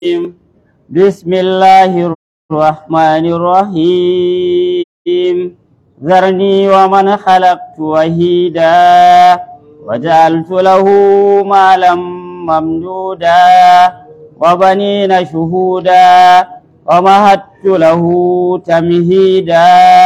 بسم الله الرحمن الرحيم ذرني ومن خلقت وحيدا وجعلت له مالا ممدودا وبنين شهودا ومهدت له تمهيدا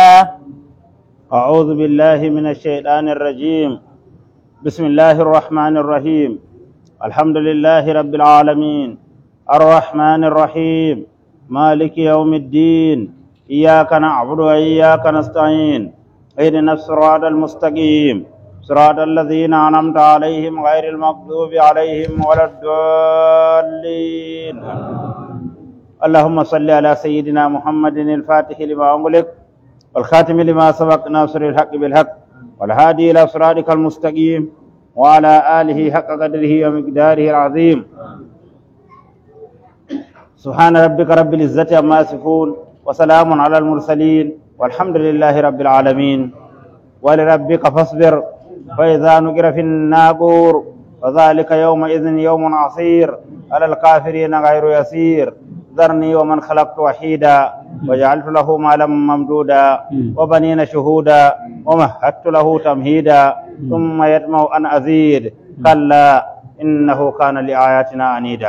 أعوذ بالله من الشيطان الرجيم بسم الله الرحمن الرحيم الحمد لله رب العالمين الرحمن الرحيم مالك يوم الدين إياك نعبد وإياك نستعين اهدنا الصراط المستقيم صراط الذين أنعمت عليهم غير المغضوب عليهم ولا الضالين اللهم صل على سيدنا محمد الفاتح لما أغلق والخاتم لما سبق ناصر الحق بالحق والهادي إلى صراطك المستقيم وعلى آله حق قدره ومقداره العظيم سبحان ربك رب العزة عما يصفون وسلام على المرسلين والحمد لله رب العالمين ولربك فاصبر فإذا نقر في الناقور فذلك يومئذ يوم عصير على الكافرين غير يسير ذرني ومن خلقت وحيدا وجعلت له مالا ممدودا وبنين شهودا ومهدت له تمهيدا ثم يطمع أن أزيد كلا إنه كان لآياتنا عنيدا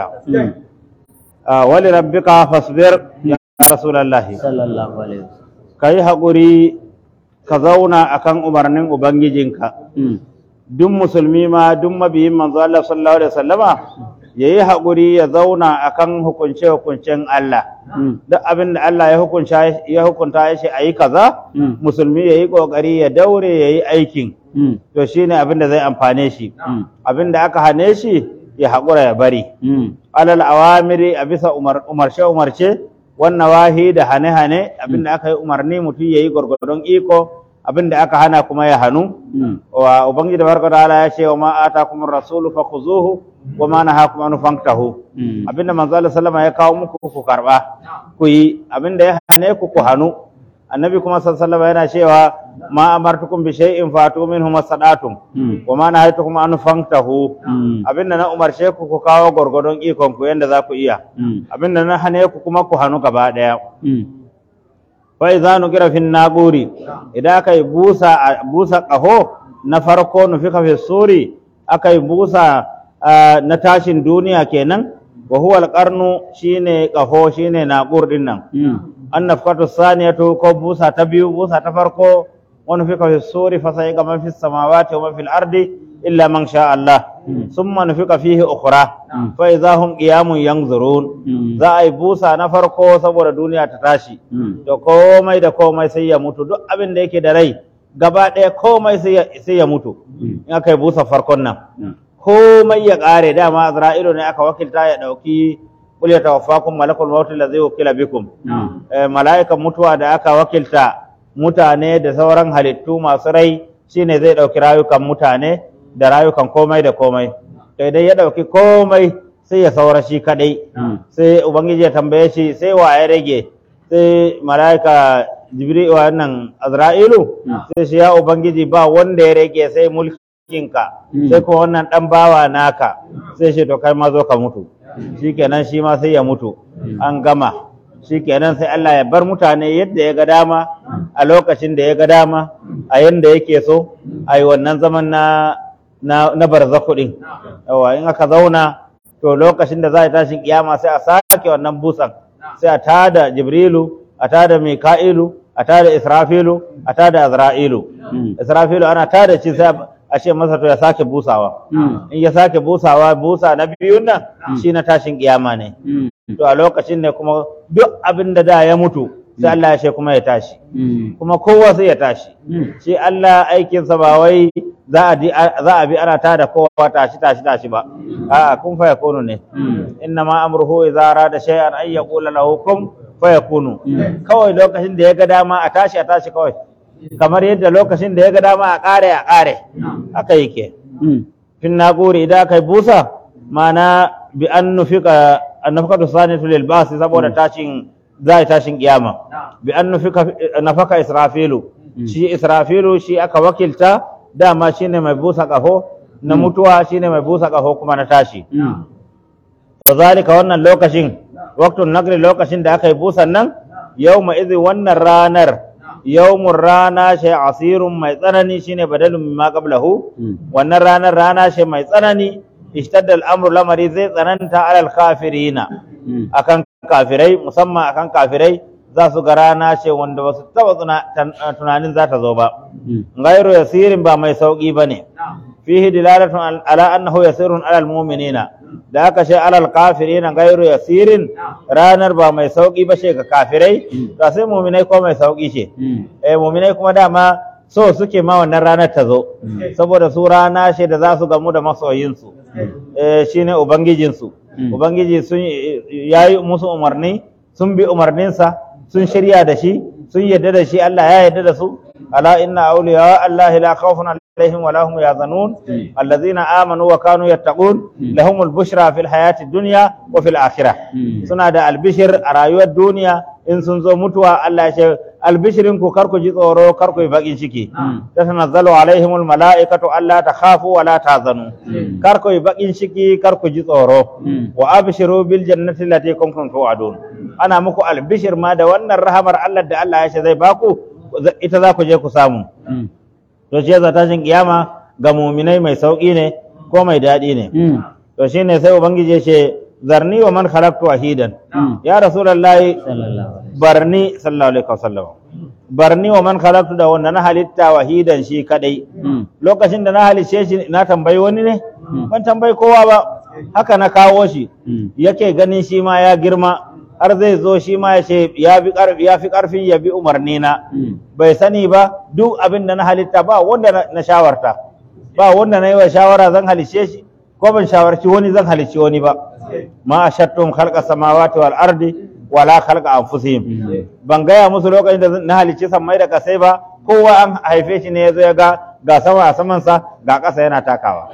آه ولربك فاصبر يا رسول الله صلى الله عليه وسلم كي هقري كزونا أكن أمرنين أبنجيجنك duk musulmi ma duk mabiyin manzo Allah sallallahu alaihi wasallama yayi haƙuri ya zauna akan hukunce hukuncen Allah duk abin da Allah ya hukunta ya hukunta ya ce ayi kaza musulmi yayi kokari ya daure yayi aikin to shine abin da zai amfane shi abin da aka hane shi ya haƙura ya bari alal awamiri a bisa umar umarce umarce wannan wahi da hane hane abin da aka yi umarni mutum yayi gwargwadon iko abin da aka hana kuma ya hannu wa ubangiji barka ta'ala ya ce wa ma atakum rasulu fakhuzuhu wa ma nahakum an fantahu abinda manzo Allah sallama ya kawo muku ku karba ku yi abinda ya hane ku ku hannu annabi kuma sallallahu yana cewa ma amartukum bi shay'in fatu minhu masadatum wa ma nahaytukum an fantahu abinda na umarce ku ku kawo gwargwadon ikon ku yanda za ku iya abinda na hane ku kuma ku hannu gaba daya fa idza nuqira fi naquri idan aka yi busa busa qaho na farko nufika fi suri aka yi busa na tashin duniya kenan wa huwa alqarnu shine qaho shine naqur din nan an nafkatu saniyatu ko busa ta biyu busa ta farko wa nufika fi suri fa sai man fi samawati wa man fil ardi illa man sha Allah summa nufika fihi ukhra fa idza hum qiyamun yanzurun za a yi busa na farko saboda duniya ta tashi to komai da komai sai ya mutu duk abin da yake da rai gaba ɗaya komai sai ya mutu in aka yi busa farkon nan komai ya ƙare dama azra'ilu ne aka wakilta ya ɗauki qul yatawaffakum malakul maut allazi wukila bikum mala'ikan mutuwa da aka wakilta mutane da sauran halittu masu rai shine zai ɗauki rayukan mutane da rayukan komai da komai to idan ya ɗauki komai sai ya saura shi kaɗai sai ubangiji ya tambaye shi sai wa ya rage sai mala'ika jibril wannan azra'ilu sai shi ya ubangiji ba wanda ya rage sai mulkinka sai kuma wannan dan bawa naka sai shi to kai ma zo ka mutu shikenan shi ma sai ya mutu an gama shikenan sai Allah ya bar mutane yadda ya ga dama a lokacin da ya ga dama a yanda yake so a yi wannan zaman na na, na barzaku din yawa in aka zauna to lokacin da za a tashin kiyama sai a sake wannan busan sai a tada jibrilu a tada mika'ilu a tada israfilu a tada azra'ilu israfilu ana tada shi sai a ce masa to ya sake busawa in ya sake busawa busa na biyun nan shi na tashin kiyama ne to a lokacin ne kuma duk abin da da ya mutu sai Allah ya ce kuma ya tashi kuma kowa sai ya tashi shi Allah aikinsa ba wai za a bi ana tada kowa tashi tashi tashi ba a'a kun fa yakunu ne inna ma amruhu idza arada shay'an ay yaqula lahu kun fa yakunu kawai lokacin da ya ga dama a tashi a tashi kawai kamar yadda lokacin da ya ga dama a kare a kare haka yake fin naquri idan kai busa mana bi an nufika an nufika sanatu lil basi saboda tashin za a tashin kiyama bi an nafaka israfilu shi israfilu shi aka wakilta dama shine mai busa kafo na mutuwa shine mai busa kafo kuma na tashi wa zalika wannan lokacin waktun nagri lokacin da aka yi busan nan yawma idhi wannan ranar yawmun rana shi asirun mai tsanani shine badalun mimma qablahu wannan ranar rana ce mai tsanani ishtadda al'amru lamari zai tsananta alal kafirina akan kafirai musamman akan kafirai za su ga rana ce wanda ba su taba tuna- tan- tunanin za ta zo ba gairu yasirin ba mai sauki ba ne fihi dilalatun al- ala annahu yasirun alal mu'minina da aka ce alal kafirina gairu yasirin ranar ba mai sauki ba ce ga kafirai to sai mu'minai ko mai sauki ce eh mu'minai kuma dama so suke ma wannan ranar ta zo saboda su rana ce da za su gamu da masoyinsu eh shine ubangijinsu ubangiji sun yayi musu umarni sun bi umarninsa sun shirya da shi sun yadda da shi Allah ya yadda da su ala inna awliya Allah la khawfun alaihim wa lahum yahzanun allazina amanu wa kanu yattaqun lahumul bushra fil hayati dunya wa fil akhirah suna da albishir a rayuwar duniya in sun zo mutuwa Allah ya ce albishirin ku kar ku ji tsoro kar ku yi bakin ciki tatanazzalu alaihimul malaikatu alla takhafu wa la tahzanu kar ku yi bakin ciki kar ku ji tsoro wa abshiru bil jannati allati kuntum tu'adun ana muku albishir ma da wannan rahamar Allah da Allah ya ce zai baku ita za ku je ku samu to shi yasa tashin kiyama ga muminai mai sauki ne ko mai daɗi ne to shine sai ubangiji ya ce zarni wa man khalaqtu wahidan ya rasulullahi barni sallallahu alaihi wasallam barni wa man khalaqtu da wanda na halitta wahidan shi kadai lokacin da na halice shi na tambayi wani ne ban tambayi kowa ba haka na kawo shi yake ganin shi ma ya girma har zai zo shi ma ya ce ya fi ƙarfi ya fi ƙarfin ya bi umarni na bai sani ba duk abin da na halitta ba wanda na- na shawarta ba wanda na yi wa shawara zan halice shi ko ban shawarci wani zan halici wani ba ma ashattum khalqa samawati wal ardi wala khalqa anfusihim ban gaya musu lokacin da na halici sammai da kasai ba kowa an haife shi ne yazo ya ga ga sama a saman sa ga ƙasa yana takawa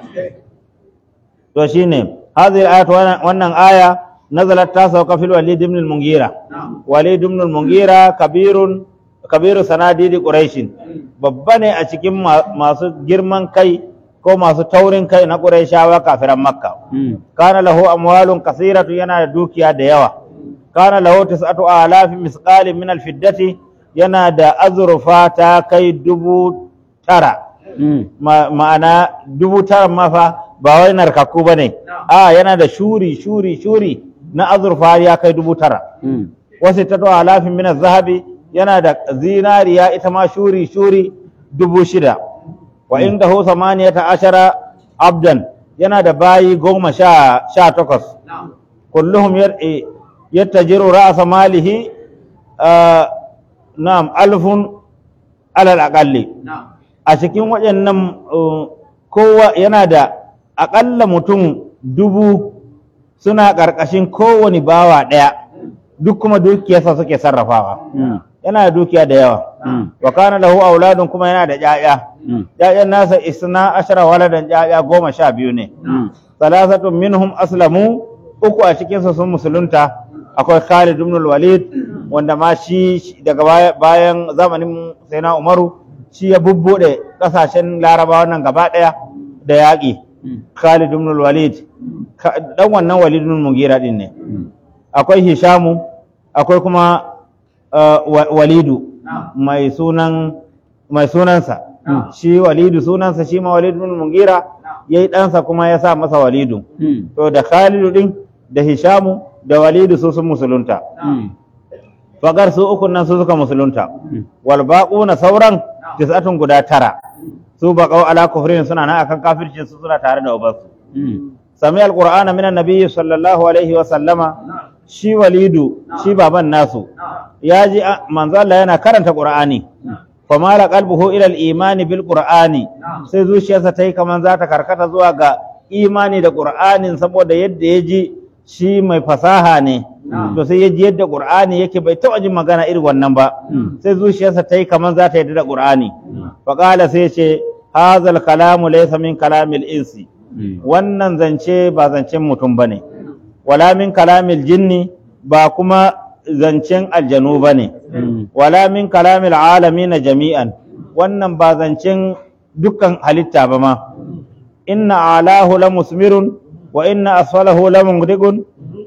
to shine hadhihi ayat wannan aya nazalat ta sauka fil walid ibn al-mungira walid ibn al-mungira kabirun kabiru sanadidi quraish babba ne a cikin ma- masu girman kai ko masu taurin kai na quraishawa kafiran makka kana lahu amwalun kasiratu yana da dukiya da yawa kana lahu tis'atu alafin misqalin min al-fiddati yana da azurfa ta kai dubu tara Ma- ma'ana dubu tara ma fa ba wai narkakku ba ne a yana da shuri shuri shuri na azurfa ya kai dubu tara wasu ta alafin min zahabi yana da zinariya ita ma shuri shuri dubu shida wa inda hu samaniyata ashara abdan yana da bayi goma sha sha takwas kulluhum yar- eh, yattajiru ra'sa malihi ah, na'am alfun alal aqalli a cikin waɗannan uh, kowa yana da aƙalla mutum dubu suna ƙarƙashin kowane bawa ɗaya duk kuma dukiyarsa suke sarrafawa yana da dukiya da yawa wa kana lahu auladun kuma yana da ƴaƴa ƴaƴan nasa isna ashara waladan ƴaƴa goma sha biyu ne salasatun minhum aslamu uku a cikinsu sun musulunta akwai Khalid ibn al-Walid wanda ma shi shi daga baya- bayan zamanin Sayyidina Umaru shi ya bubbude kasashen Larabawa nan gaba daya da yaƙi Khalid ibn al-Walid Ka- dan wannan Walid ibn Mughira din ne akwai Hishamu akwai kuma uh, Wa- Walidu mai sunan mai sunansa shi Walidu sunansa shi ma Walid ibn Mughira yayi ɗansa kuma ya sa masa Walidu to da Khalidu din da Hishamu da Walidu su sun musulunta fagar su uku nan su suka musulunta wal baquna sauran tis'atun guda tara su baqau ala kufrin suna nan akan kafircin su suna tare da ubansu sami alqur'ana minan nabiyyi sallallahu alaihi wa sallama shi Walidu shi baban nasu ya ji a- manzo Allah yana karanta Qur'ani famala qalbuhu ila al-imani bil Qur'ani sai zuciyarsa ta yi kaman za ta karkata zuwa ga imani da Qur'anin saboda yadda ya ji shi mai fasaha ne to sai ya ji yadda Qur'ani yake bai taɓa jin magana irin wannan ba sai zuciyarsa ta yi kaman za ta yadda da Qur'ani fa qala sai ce hazal kalamu laysa min kalamil insi wannan zance ba zancen mutum bane wala min kalamil jinni ba kuma zancen aljanu bane wala min kalamil alamin jami'an wannan ba zancen dukkan halitta ba ma inna alahu la musmirun wa inna asfalahu la mungdigun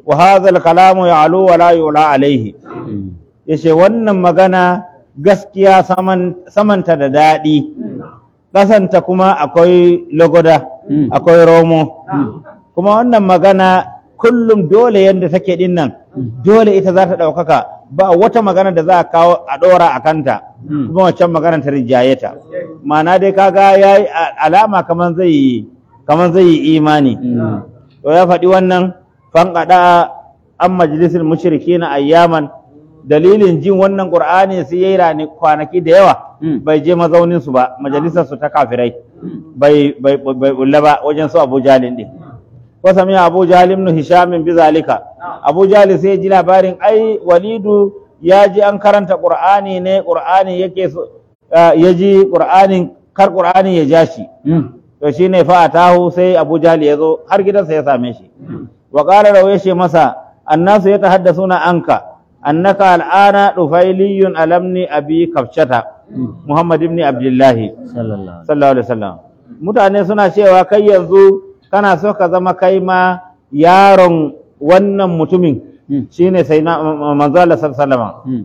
wa hadha al-kalamu ya'lu wa la yu'la alayhi yace wannan magana gaskiya saman samanta da daɗi ƙasanta kuma akwai logoda Mm. akwai romo kuma wannan magana kullum dole yadda take din nan dole ita za ta ɗaukaka ba wata magana da za a kawo a ɗora a kanta Mm. kuma waccan magana ta rinjaye ta ma'ana dai kaga ya yi alama kamar zai yi kamar zai yi imani to ya faɗi wannan fanƙaɗa an majalisar mushriki na ayyaman dalilin jin wannan ƙur'ani sai ya yi rani kwanaki da yawa Mm. bai je mazauninsu ba majalisar su ta kafirai bai bai bai bulla ba wajen su Abu Jalin din ko sami Abu Jalim ibn Hisham bi zalika Abu Jalil sai ya ji labarin ai Walidu ya ji an karanta Qur'ani ne Qur'ani yake so ah, ya ji Qur'anin kar Qur'ani ya ja shi to shine fa atahu sai Abu Jahl ya zo har gidansa ya same shi wa qala lahu yace masa annasu yatahaddasuna anka annaka al'ana dufailiyun alamni abi kafshata Muhammad ibn Abdullah sallallahu sallallahu alaihi wasallam mutane suna cewa kai yanzu kana so ka zama kai ma yaron wannan mutumin Mm. shine sai na manzo Allah sallallahu alaihi wasallam Mm.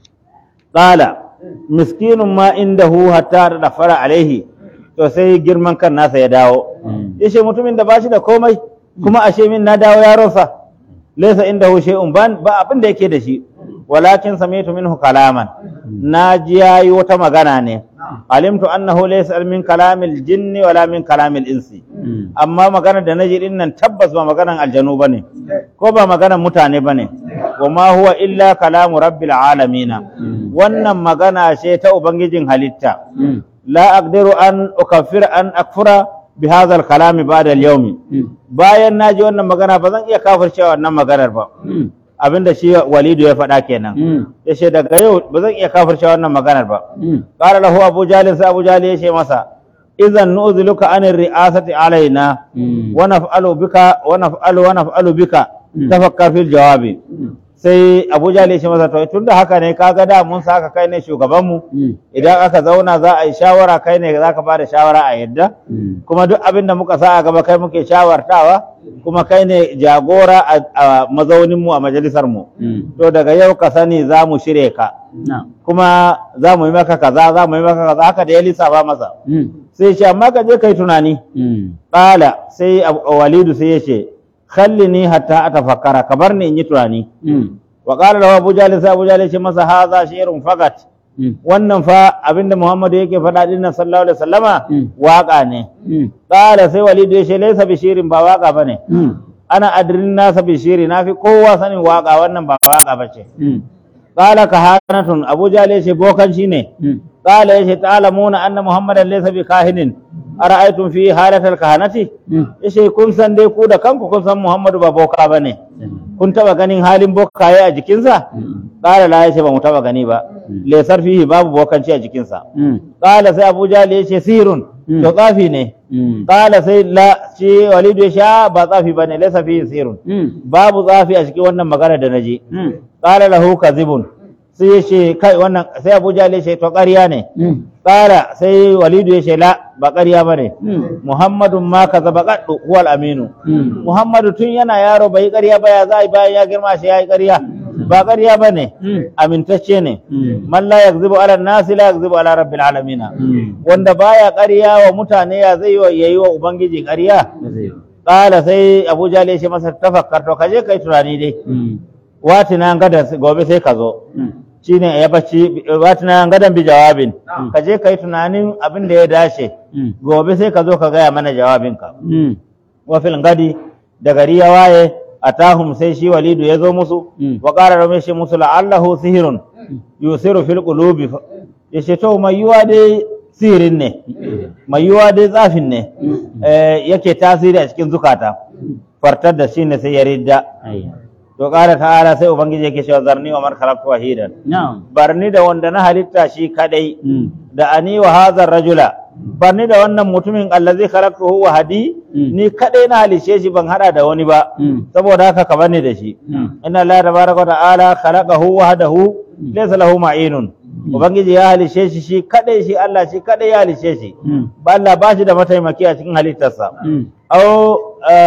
qala miskinun ma indahu hatta dafara alaihi to sai girman kan nasa ya dawo Mm. yace mutumin da bashi da komai kuma ashe min na dawo yaronsa laysa indahu shay'un ban ba abin da yake da shi walakin sami'tu minhu kalaman na ji yayi wata magana ne alimtu annahu laysa min kalamil jinni wala min kalamil insi Mm. amma maganar da naji din nan tabbas ba maganar aljanu bane ko ba maganar mutane bane wa ma huwa illa kalamu rabbil alamin Mm. wannan magana ce ta ubangijin halitta Mm. la aqdiru an ukaffir an akfura bi hadha al kalami ba'da al yawm Mm. bayan naji wannan magana ba zan iya kafircewa wannan maganar ba Mm. abinda shi walidu ya faɗa kenan Mm. yace daga yau ba zan iya kafircewa wannan maganar ba Mm. qala lahu abu jalil sai abu jalil yace masa idan nu'ziluka anir ri'asati alaina Mm. wa naf'alu bika wa naf'alu wa naf'alu bika Mm. tafakkar fil jawabi Mm. sai Abu Jahl ya ce masa to tunda haka ne kaga da mun saka kai ne shugaban mu Mm. idan aka zauna za a yi shawara kai ne za ka bada shawara a yadda Mm. kuma duk abin da muka sa a gaba kai muke shawartawa kuma kai ne jagora a, a mazaunin mu a majalisar mu Mm. to daga yau ka sani za mu shirye ka Na'am. kuma za mu yi maka kaza za mu yi maka kaza haka da ya lissafa masa Mm. sai ce amma ka je kai tunani Mm. Ƙala sai Abu- Walidu sai ya ce, Khallini hatta a tafakkara, ka bar ni in yi tunani. Mm. Wa ƙala da Abu Jali sai Abu Jali ce masa haza shirin fagat. Mm. Wannan fa abinda Muhammadu yake faɗa din nan sallallahu alaihi wasallama Mm. waƙa ne. Mm. Ƙala sai Walidu ya ce laisa bishirin ba waƙa bane. Mm. Ana adirin nasa bishiri na fi kowa sanin waƙa wannan ba waƙa ba ce. Mm. Ƙala kahanatun Abu Jali ya ce bokanci ne. Mm. قال يا تعلمون أن محمدا ليس بكاهن أرأيتم في حالة الكهنة Mm. yace kun san dai ku da kanku kun san Muhammadu ba boka bane kun taba ganin halin bokaye a jikinsa Mm. qala la yace ba mu taba gani ba Mm. lesar fihi babu bokanci a jikinsa Mm. qala sai Abu Jahl yace sirun Mm. to tsafi ne Mm. qala sai la shi Walidu yace "Ah, ba tsafi bane laysa fihi sirun Mm. babu tsafi a cikin wannan magana da naji Mm. qala lahu kadhibun sai yace kai wannan sai Abu Jahl yace to ƙarya ne Mm. qala sai Walidu yace la ba ƙarya bane Mm. Muhammadun ma kazaba qaddu huwal aminu Mm. Muhammadu tun yana yaro bai yi ƙarya ba ya za a yi bayan ya girma shi ya yi ƙarya ba ƙarya ba ne Mm. amintacce ne Mm. man la yakzibu ala nasi la yakzibu ala rabbil alamin Mm. wanda baya ƙarya wa mutane ya zai wa yayi wa ubangiji ƙarya Ba zai yi. qala sai Abu Jahl ya ce masa tafakkar to kaje kai tunani dai Mm. watina gada gobe sai ka zo Mm. shine ya bacci watina gadan bi jawabin kaje kai tunanin abin da ya dace Mm. gobe sai ka zo ka gaya mana jawabinka Mm. wafil gadi da gari ya waye atahum sai shi walidu ya zo musu Mm. wa qala rame shi musu la'allahu sihirun yusiru fil qulubi ya ce to mai yiwa dai sihirin ne mai yiwa dai tsafin ne eh, yake tasiri a cikin zukata fartar da shi ne sai ya ridda Ayya. to qala ta'ala sai ubangiji yake cewa zarni wa man khalaqtu wahidan Na'am. barni da wanda na halitta shi kadai Mm. da ani wa hadha rajula barni da wannan mutumin allazi khalaqtuhu wa hadi Mm. ni kadai na halice shi ban hada da wani ba Mm. saboda haka ka bani da shi Mm. inna allaha tabaraka wa ta'ala khalaqahu wahdahu laysa lahu ma'inun ubangiji ya halice shi shi kadai shi Allah shi kadai ya halice shi Mm. ba Allah ba shi da mataimaki a cikin halittarsa Mm. aw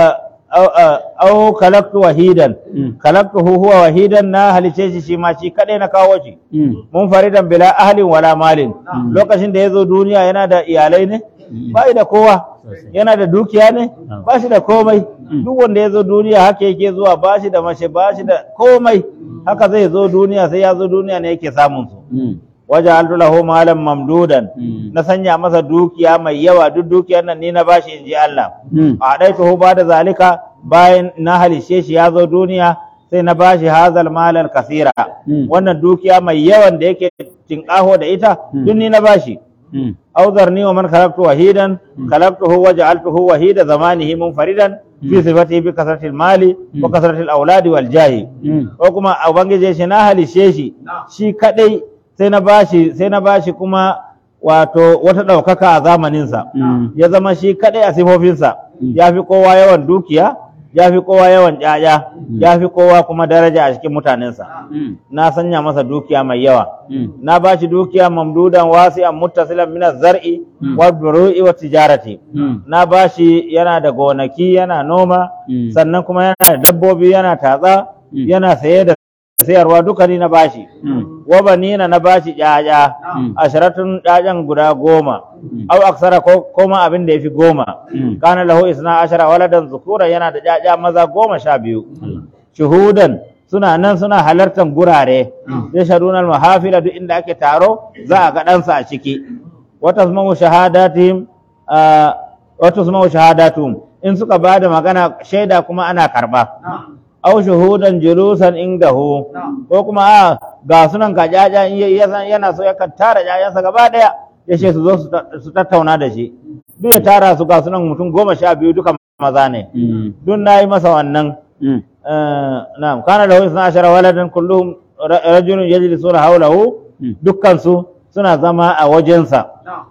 au kalaktu wahidan Mm. kalaktuhu huwa wahidan na halice shi shi ma shi kadai na kawo shi Mm. mun faridan bila ahlin wala malin lokacin da ya zo duniya yana da iyalai ne ba shi da kowa yana da dukiya ne ba shi da komai duk wanda ya zo duniya haka yake zuwa ba shi da mace ba shi da komai haka zai zo duniya sai ya zo duniya ne yake samun su Mm. waje lahu malam mamdudan Mm. na sanya masa dukiya mai yawa duk dukiyar nan ni na bashi in ji Allah Mm. a ɗaituhu ba da zalika bayan na halishe shi ya zo duniya sai na bashi hazal malal kasira Mm. wannan dukiya mai yawan da yake tinƙaho da ita duk ni na bashi Mm. أوذرني ومن خلقت وحيدا خلقته وجعلته وحيد زمانه منفردا في صفته بكثرة المال وكثرة الأولاد والجاه Mm. ko kuma a ubangiji shi na halishe shi shi kadai sai na bashi sai na bashi kuma wato wata ɗaukaka a zamaninsa Mm. ya zama shi kadai a sifofinsa ya fi kowa yawan dukiya ya fi kowa yawan ƴaƴa ya fi kowa kuma daraja a cikin mutanensa Mm. na sanya masa dukiya mai yawa Mm. na ba shi dukiya mamdudan wasi'an muttasilan min az-zar'i Mm. wal buru'i wat tijarati Mm. na ba shi yana da gonaki yana noma Mm. sannan kuma yana da dabbobi yana tatsa Mm. yana saye da sayarwa duka ni na bashi Mm. wa banina na bashi ƴaƴa Mm. asharatun ƴaƴan guda goma Mm. au aksara ko koma abin da yafi goma Mm. kana lahu isna ashara waladan zukura yana da ƴaƴa maza goma sha biyu Allah. shuhudan suna nan suna halartar gurare ya shadunar mahafila duk inda ake taro za a ga ɗansa a ciki wata su shahadatihim ah, wata su shahadatum in suka ba da magana shaida kuma ana karba au shuhudan julusan indahu ko kuma a ga sunan ka jaja in ya- ya san yana so yakan tara jajansa gaba daya ya ce su zo su ta- su tattauna da shi duk ya tara su ga sunan mutum goma sha biyu duka maza ne Mm. duk na yi masa wannan Mm. آه، نعم كان له 12 ولدا كلهم ر- رجل يجلسون حوله مم. دكان سو suna zama a wajensa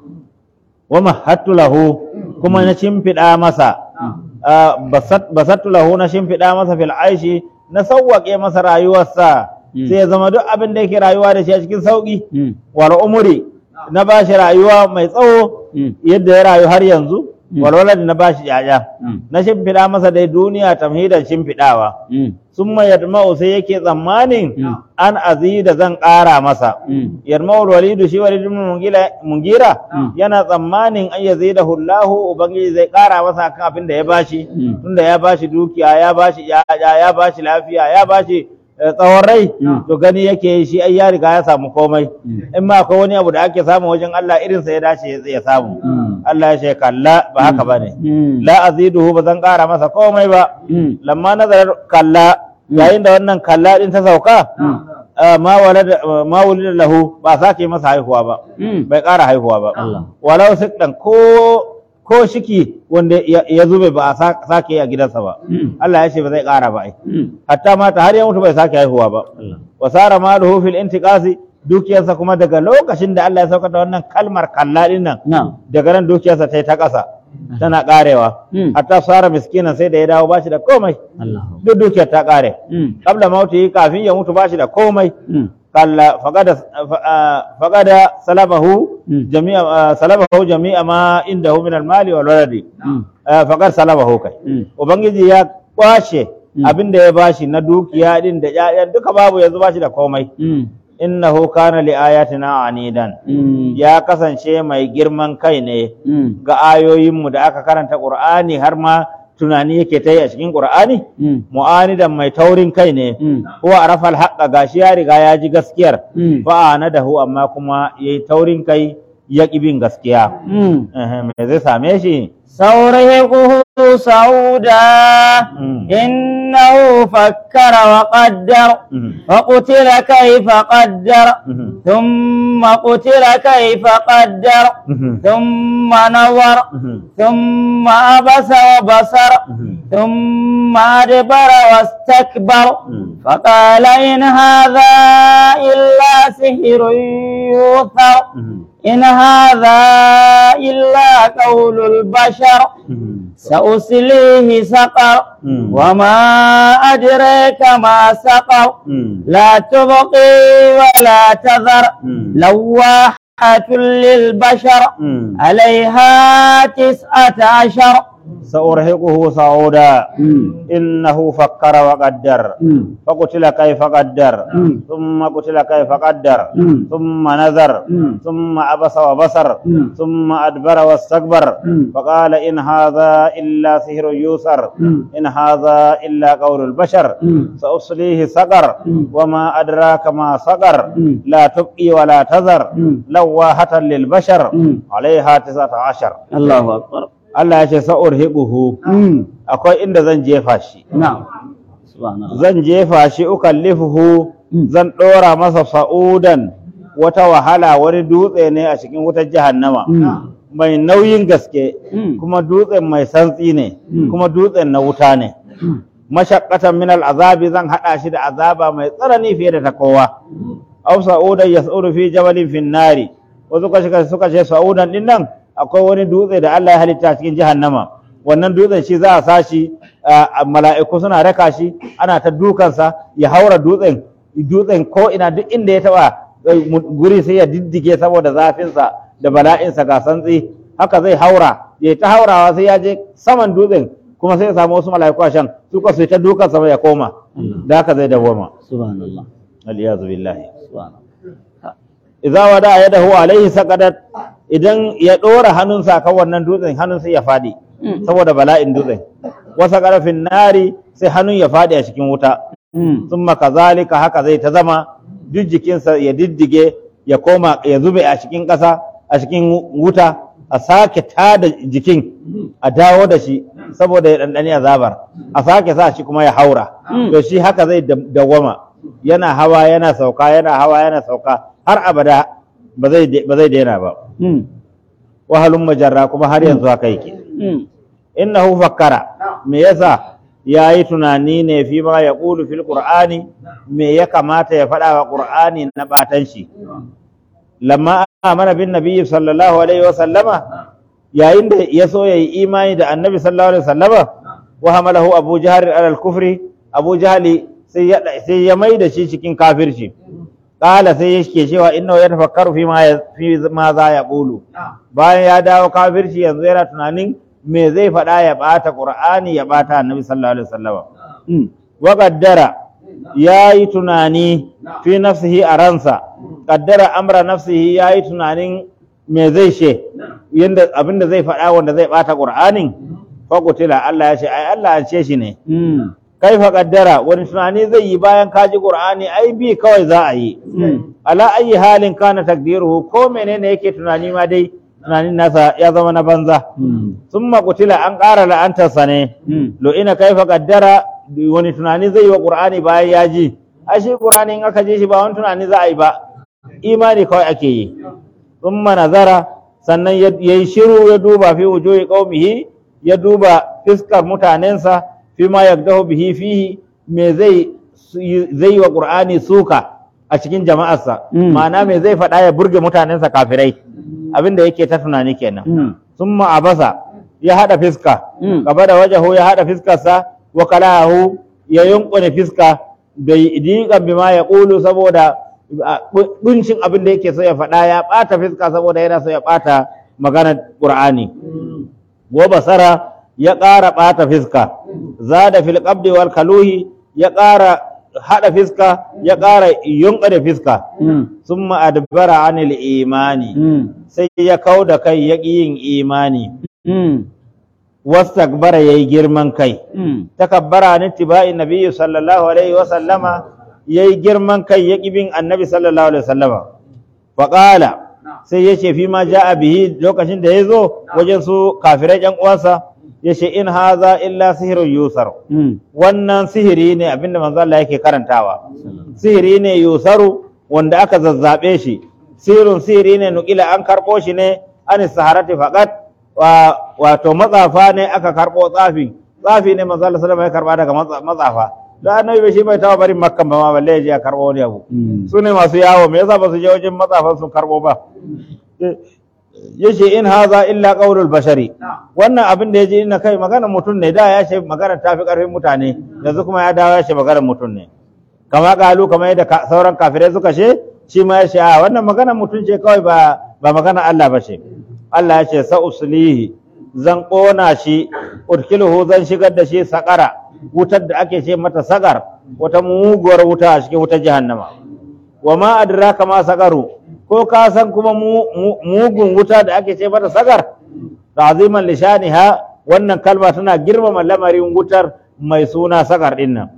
wa mahattu lahu kuma na shimfiɗa masa ah, basat- basattu lahu na shimfiɗa masa fil aishi na sauwaƙe masa rayuwarsa Mm. sai ya zama duk abin da yake rayuwa da shi a cikin sauƙi Mm. wal umri na ba shi rayuwa mai tsawo Mm. yadda ya rayu har yanzu Mm. wal walad na ba shi yaya Mm. na shimfiɗa masa dai duniya tamhidan shimfiɗawa Mm. sun yadma'u sai yake tsammanin Mm. an azida zan ƙara masa Mm. yadma'u walidu shi walidu ibn Mungila- mungira Mm. yana tsammanin an yazida hullahu ubangiji zai ƙara masa kan abin da ya bashi Mm. tunda ya bashi dukiya ya bashi yaya ya bashi lafiya ya bashi eh, tsawon rai Mm. to gani yake shi ai ya riga ya samu komai Mm. in ma akwai wani abu da ake samu wajen Allah irinsa ya dace ya- ya samu Mm. Allah ya ce kalla ba haka bane Mm. la aziduhu ba zan ƙara masa komai ba Mm. lamma nazarar kalla yayin da wannan kalla din ta sauka ah, ma walada ma wulida lahu ba sake masa haihuwa ba Mm. bai ƙara haihuwa ba Allah. walau sikdan ko ko shiki wanda ya ya zube ba a sa- sake yi a gidansa ba Mm. Allah ya ce ba zai ƙara ba ai Mm. hatta mata har ya mutu bai sake haihuwa ba Allah. wa sara maluhu fil intiqasi dukiyarsa kuma daga lokacin da Allah ya saukar da wannan kalmar kalla din nan Na'am. daga nan dukiyarsa ta yi ta ƙasa tana ƙarewa Mm. hatta sara miskinan sai da ya dawo ba shi da komai Allah. duk dukiyar ta ƙare Mm. qabla mauti kafin ya mutu ba shi da komai Mm. kalla faqada faqada salabahu Mm. jami'a ah, salabahu jami'a ma indahu min al-mali wal waladi Mm. Ah, faqad salabahu kai Mm. ubangiji ya kwashe Mm. abin da ya bashi na dukiya din da ƴaƴan duka babu yanzu bashi da komai Mm. innahu kana li ayatina anidan Mm. ya kasance mai girman kai ne Mm. ga ayoyinmu da aka karanta qur'ani har ma tunani yake ta yi a cikin qur'ani Mm. mu'anidan mai taurin kai ne Mm. huwa arafa alhaqqa gashi ya riga ya ji gaskiyar Mm. fa anadahu amma kuma yayi taurin kai ya ƙi bin gaskiya Mm. Eh, me zai same shi سأرهقه صعودا Mm. إنه فكر وقدر Mhm. فقتل كيف قدر Mhm. ثم قتل كيف قدر Mhm. ثم نظر Mhm. ثم عبس وبصر Mhm. ثم أدبر واستكبر Mm. فقال إن هذا إلا سحر يؤثر Mhm. إن هذا إلا قول البشر Mhm. سأصليه سقر Mm. وما أدريك ما سقر Mm. لا تبقي ولا تذر Mm. لواحة للبشر Mm. عليها تسعة عشر سأرهقه صعودا مم. إنه فكر وقدر مم. فقتل كيف قدر مم. ثم قتل كيف قدر مم. ثم نذر مم. ثم عبس وبصر مم. ثم أدبر واستكبر مم. فقال إن هذا إلا سحر يوسر مم. إن هذا إلا قول البشر مم. سأصليه سقر مم. وما أدراك ما سقر مم. لا تبقي ولا تذر مم. لواحة للبشر مم. عليها تسعة عشر الله أكبر Allah ya ce sa'urhiquhu مم. akwai inda zan jefa shi نعم سبحان الله zan jefa shi ukallifuhu Mm. zan ɗora masa sa'udan wata wahala wani dutse ne a cikin wutar jahannama مم. mai nauyin gaske Mm. kuma dutsen mai santsi ne Mm. kuma dutsen na wuta ne مم. mashaqqatan min al'azabi zan haɗa shi da azaba mai tsanani fiye da ta kowa aw sa'udan yas'uru fi jabalin fin nari wasu suka suka ce sa'udan din nan akwai wani dutse da Allah ya halitta cikin jahannama wannan dutsen shi za a sashi a mala'iku suna raka shi ana ta dukansa ya haura dutsen dutsen ko ina duk inda ya taba eh, mu- guri sai ya diddige saboda zafinsa da bala'insa ga santsi haka zai haura ya ta haurawa sai ya je saman dutsen kuma sai ya samu wasu mala'iku a shan su ka su yi ta dukansa ya koma da haka zai dawoma سبحان الله aliyazu billahi سبحان الله idza wada yadahu alaihi saqadat idan ya dora hannunsa kan wannan dutsen hannun sai ya fadi Mm. saboda bala'in dutsen wasa qarafin nari sai hannun ya fadi a cikin wuta مم. thumma kazalika haka zai ta zama duk jikinsa ya diddige ya koma ya zube a cikin ƙasa a cikin wuta a sake tada jikin a dawo da shi saboda ya ɗanɗani azabar a sake sa shi kuma ya haura Mm. to shi haka zai da- dawwama yana hawa yana sauka yana hawa yana sauka har abada ba zai ba zai daina ba مم. wahalun majarra kuma har yanzu haka yake مم. innahu fakkara me yasa yayi tunani ne fi ma ya qulu fil qur'ani me ya kamata ya faɗa wa qur'ani na batan shi lamma amana bin nabiyyi sallallahu alaihi wa sallama yayin da ya so yayi imani da annabi sallallahu alaihi wa sallama wa hamalahu abu jahl ala al kufri abu jahli sai ya sai ya mai da shi cikin kafirci qala sai yake cewa innahu yatafakkaru fi ma ya- fi ma za ya qulu bayan ya dawo kafirci yanzu yana tunanin me zai faɗa ya ɓata ƙur'ani ya ɓata annabi sallallahu alaihi wasallam مم. wa qaddara yayi tunani fi nafsihi a ransa qaddara amra nafsihi yayi tunanin me zai she yanda abinda zai faɗa wanda zai ɓata ƙur'anin fa qutila Allah ya ce ai Allah an ce shi ne مم. kaifa qaddara wani tunani zai yi bayan kaji ƙur'ani ai bi kawai za a yi مم. ala ayi halin kana takdiruhu ko menene yake tunani ma dai tunanin nasa ya zama na banza مم. summa qutila an ƙara la'antarsa ne مم. lo ina kaifa qaddara wani tunani zai yi wa qur'ani bayan ya ji a shi qur'ani in aka je shi ba wani tunani za a yi ba imani kawai ake yi summa nazara sannan ya yi shiru ya duba fi wujuhi qaumihi ya duba fiskar mutanensa fi ma yagdahu bihi fihi me zai zai yi wa qur'ani suka a cikin jama'arsa Mm. ma'ana me zai faɗa ya burge mutanensa kafirai abinda yake ta tunani kenan مم. summa abasa ya hada fiska Mm. gaba da wajahu ya hada fiskarsa wa kalahu ya yunkune fiska bai diƙan bima ya ƙulu saboda buncin abin da yake so ya faɗa ya ɓata fiska saboda yana so ya ɓata maganar ƙur'ani wa basara ya ƙara ɓata fiska zada fil qabdi wal kaluhi ya ƙara hada fiska ya ƙara yunkune fiska مم. summa adbara anil imani مم. sai ya kau da kai ya ƙi yin imani مم. wastakbara yayi girman kai مم. takabbara an ittiba'i nabiyyi sallallahu alaihi wa sallama yayi girman kai ya ƙi bin annabi sallallahu alaihi wa sallama fa qala sai yace fi ma ja'a bihi lokacin da yazo wajen su kafirai ƴan uwansa yace in haza illa sihrun yusar مم. wannan sihiri ne abinda manzo Allah yake karantawa sihiri ne yusaru wanda aka zazzabe shi sirrin sihiri ne nukila an karɓo shi ne an saharati faqat wa wato matsafa ne aka karɓo tsafi tsafi ne manzo Allah sallallahu alaihi wasallam ya karba daga matsa- matsafa da annabi bai shi bai taɓa barin makkan ba ma balle ya je ya karɓo wani abu مم. su ne masu yawo me yasa ba su je wajen matsafan sun karɓo ba yace in haza illa qaulul bashari wannan abin da yaje ina kai magana mutum ne da ya ce magana ta fi karfin mutane yanzu kuma ya dawo ya ce magana mutum ne kama kalu kama yadda ka- sauran kafirai suka ce shi ma ya ce a wannan magana mutum ce kawai ba ba magana Allah ba ce Allah ya ce sa uslihi zan ƙona shi udkiluhu zan shigar da shi sakara wutar da ake ce mata sagar wata muguwar wuta a cikin wutar jahannama wa ma adraka ma sagaru ko ka san kuma mu- mu- mugun wuta da ake ce mata sagar ta'ziman lishaniha wannan kalma tana girmama lamarin wutar mai suna sagar din nan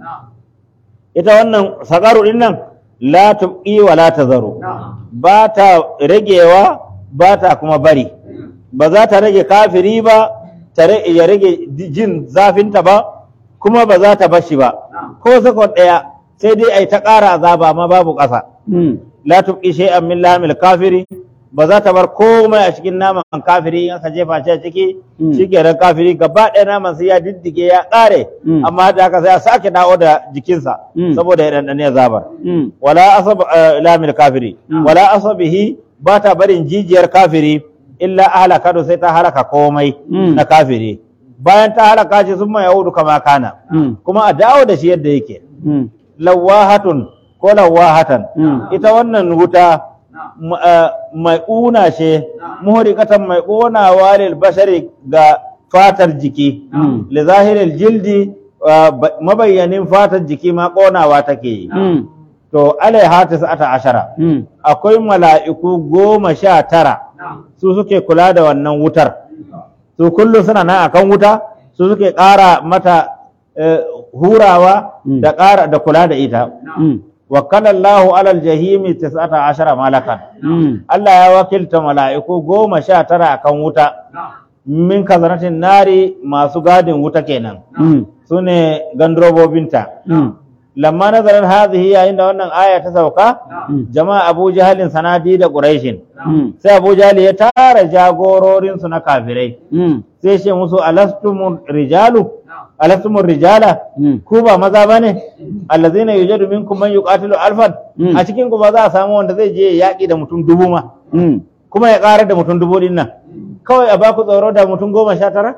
ita wannan sagaru din nan la tubqi wa la tazaru ba ta ragewa ba ta kuma bari ba za ta rage kafiri ba ta ra- ya rage jin zafinta ba kuma ba za ta bashi ba ko sakon ɗaya sai dai ai ta ƙara azaba ma babu ƙasa la tubqi shay'an min lamil kafiri ba za ta bar komai a cikin naman kafiri in aka jefa shi a ciki Mm. shikenan kafiri gaba ɗaya naman sai ya diddige ya ƙare Mm. amma da haka sai ya sake dawo da jikinsa Mm. saboda ya ɗanɗane azabar wala asab eh, lamil kafiri Mm. wala asabihi ba ta barin jijiyar kafiri illa ahlaka sai ta halaka komai Mm. na kafiri bayan ta halaka shi sun mai yahudu kama kana kuma a dawo da shi yadda yake lawahatun ko lawahatan Mm. ita wannan wuta m- eh, mai ƙuna ce muhrikatan mai ƙonawa lil bashari ga fatar jiki Mm. li zahiril jildi eh, ba- mabayyanin fatar jiki ma ƙonawa take yi to alaiha tis'ata ashara akwai mala'iku goma sha tara su suke kula da wannan wutar su kullum suna nan akan wuta su suke ƙara mata eh, hurawa Mm. da ƙara da kula da ita wakala Allahu alal jahimi tis'ata ashara malakan Allah ya wakilta mala'iku goma sha tara akan wuta min kazanatin nari masu gadin wuta kenan su ne gandrobobinta lamma nazarar hazihi yayin da wannan aya ta sauka jama'a abu jahalin sanadi da quraishin sai abu jahali ya tara jagororinsu na kafirai sai ce musu alastumur rijalu alastumur rijala ku ba maza bane allazina yujadu minkum man yuqatilu alfan Mm. a cikin ku ba za a samu wanda zai je yaƙi da mutum dubu ma kuma ya ƙara da mutum dubu din nan kawai a baku tsoro da mutum goma sha tara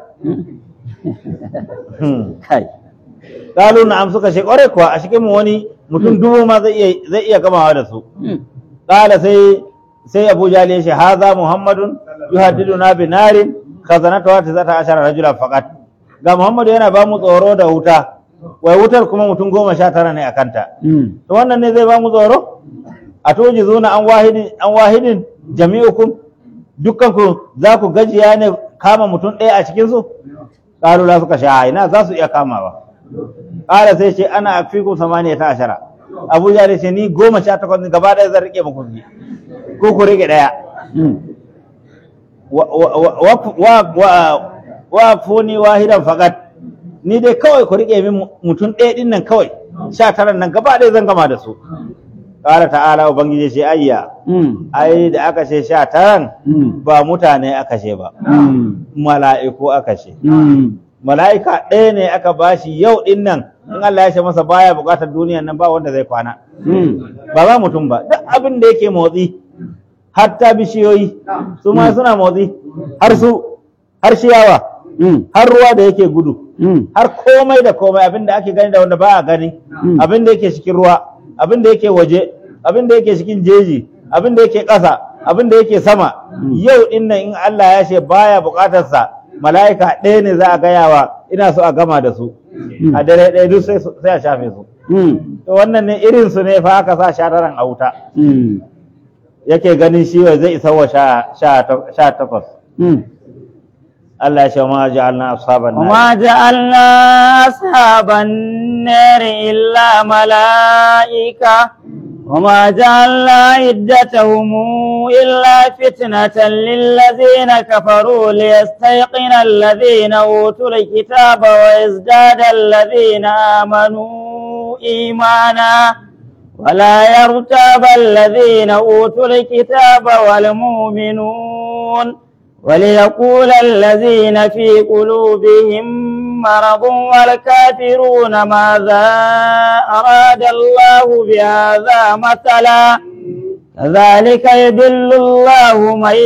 Hmm. kai Kalu na'am suka ce ƙwarai kuwa a cikin mu wani mutum dubu ma zai iya zai iya gamawa da su Kala sai sai Abu Jahl ya ce haza Muhammadun yuhaddiduna bi narin khazanatu wa tazata ashara rajula faqat ga Muhammadu yana ba mu tsoro da wuta wai wutar kuma mutum goma sha tara ne a kanta to wannan ne zai ba mu tsoro a toji zuna an wahidin an wahidin jami'ukum dukkan ku za ku gajiya ne kama mutum ɗaya a cikin su qalu la suka sha ina za su iya kamawa qala sai ce ana afiku samaniya ta ashara abu ya ce ni goma sha takwas ne gaba ɗaya zan rike muku biyu ko ku rike ɗaya wa wa wa- wa wa wa funi wahidan faqat ni dai kawai ku rike min mutum ɗaya ɗin nan kawai sha tara nan gaba ɗaya zan gama da su ƙara ta'ala ubangiji ce ayya ai da aka ce sha taran ba mutane aka ce ba mala'iku aka ce mala'ika ɗaya ne aka bashi yau ɗin nan in Allah ya ce masa baya buƙatar duniyan nan ba wanda zai kwana ba ba mutum ba duk abin da yake motsi hatta bishiyoyi su ma suna motsi har su har ciyawa har ruwa da yake gudu har komai da komai abin da ake gani da wanda ba a gani Mm. abin da yake cikin ruwa abin da yake waje abin da yake cikin jeji abin da yake ƙasa abin da yake sama Mm. yau din nan in Allah ya ce baya buƙatar sa mala'ika ɗaya ne za a gaya wa ina so a gama da su a dare ɗaya duk sai su- sai a shafe su to wannan ne irin su ne fa aka sa shataran a wuta yake ganin shi wai zai isa wa sha sha ta- sha takwas Allah ya ce ma ja'alna ashaban nar وما جعلنا أصحاب النار إلا ملائكة وما جعلنا عدتهم إلا فتنة للذين كفروا ليستيقن الذين أوتوا الكتاب ويزداد الذين آمنوا إيمانا ولا يرتاب الذين أوتوا الكتاب والمؤمنون وليقول الذين في قلوبهم مرض والكافرون ماذا أراد الله بهذا مثلا كذلك يدل الله من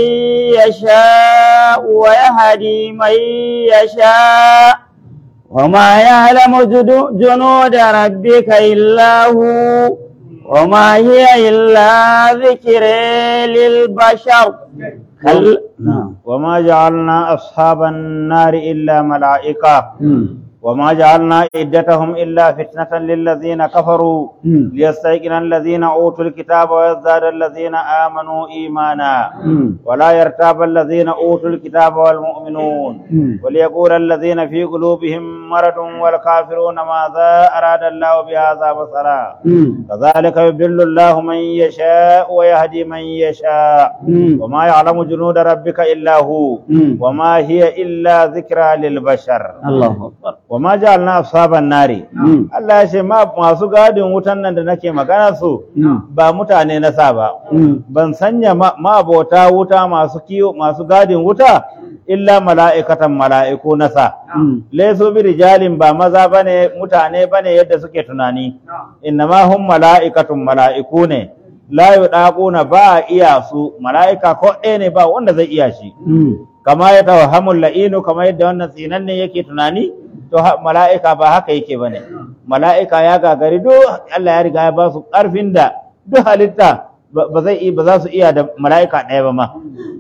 يشاء ويهدي من يشاء وما يعلم جدو- جنود ربك إلا هو وما هي إلا ذكر للبشر كل وما جعلنا أصحاب النار إلا ملائكة وما جعلنا عدتهم إلا فتنة للذين كفروا ليستيقن الذين أوتوا الكتاب ويزداد الذين آمنوا إيمانا ولا يرتاب الذين أوتوا الكتاب والمؤمنون وليقول الذين في قلوبهم مرض والكافرون ماذا أراد الله بهذا بصرا كذلك يضل الله من يشاء ويهدي من يشاء وما يعلم جنود ربك إلا هو وما هي إلا ذكرى للبشر الله أكبر wa ma ja'alna ashaban nari Allah ya ce ma masu gadin wutan nan da nake magana su ba mutane na sa ba ban sanya ma abota wuta masu kiyo masu gadin wuta illa mala'ikatan mala'iku na sa laysu bi rijalin ba maza bane mutane bane yadda suke tunani innama hum mala'ikatun mala'iku ne la yudaquna ba iya su mala'ika ko ɗaya ne ba wanda zai iya shi kama ya tawhamul la'inu kama yadda wannan tsinan ne yake tunani to mala'ika ba haka yake bane mala'ika ya gagari duk Allah ya riga ya ba su ƙarfin da duk halitta ba zai ba za su iya da mala'ika ɗaya ba ma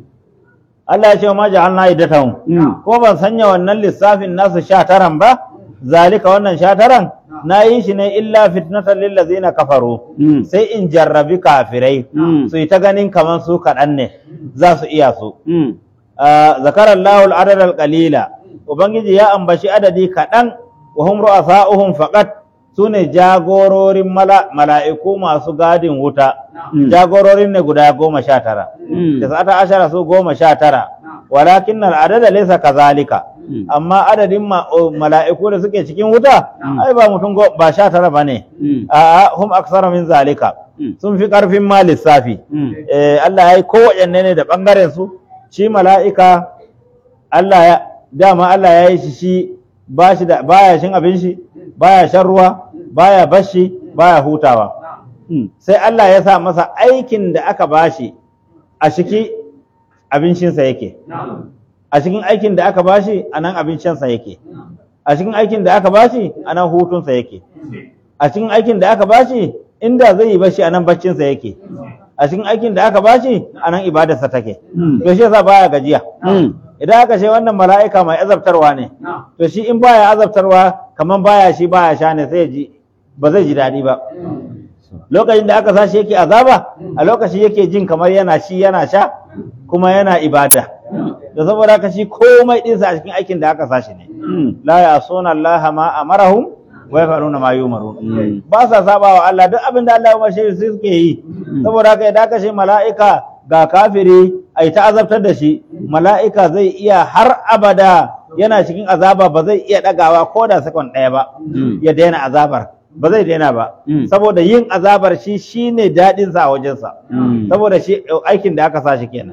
Allah ya ce ma ja'alna iddatahum ko ban sanya wannan lissafin nasu sha taran ba zalika wannan sha taran na yi shi ne illa fitnatan lil ladzina kafaru sai in jarrabi kafirai su yi ta ganin kamar su kaɗan ne za su iya su zakara Allahu al-adad al-qalila ubangiji ya ambaci adadi kaɗan wa hum ru'asa'uhum faqat sune jagororin mala'iku masu gadin wuta jagororin ne guda goma sha tara tis'ata ashara su goma sha tara walakin al-adada laysa kazalika amma adadin mala'iku da suke cikin wuta ai ba mutum ba sha tara bane a hum aksara min zalika sun fi karfin ma lissafi Allah ya yi kowaɗanne ne da ɓangaren su shi mala'ika Allah ya dama Allah ya yi shi shi ba shi da baya shin abin shi baya shan ruwa baya bashi baya hutawa sai Allah ya sa masa aikin da aka bashi a shiki abincinsa yake a cikin aikin da aka bashi a nan abincinsa yake a cikin aikin da aka bashi a nan hutunsa yake a cikin aikin da aka bashi inda zai yi bashi a nan baccinsa yake a cikin aikin da aka bashi a nan ibadarsa take to shi yasa baya gajiya idan aka ce wannan mala'ika mai azabtarwa ne to shi in baya azabtarwa kaman baya shi baya sha ne sai ji ba zai ji daɗi ba lokacin da aka sashi yake azaba a lokaci yake jin kamar yana shi yana sha kuma yana ibada da saboda haka shi komai ɗinsa a cikin aikin da aka sashi ne la ya suna Allah ma amarahum wa yafaluna ma yumarun ba sa saba wa Allah duk abin da Allah ya umarce su suke yi saboda haka idan aka ce mala'ika ga kafiri ai ta azabtar da shi mala'ika zai iya har abada yana cikin azaba ba zai iya ɗagawa ko da sakon ɗaya ba ya daina azabar ba zai daina ba saboda yin azabar shi shine daɗin sa a wajensa saboda shi aikin da aka sa shi kenan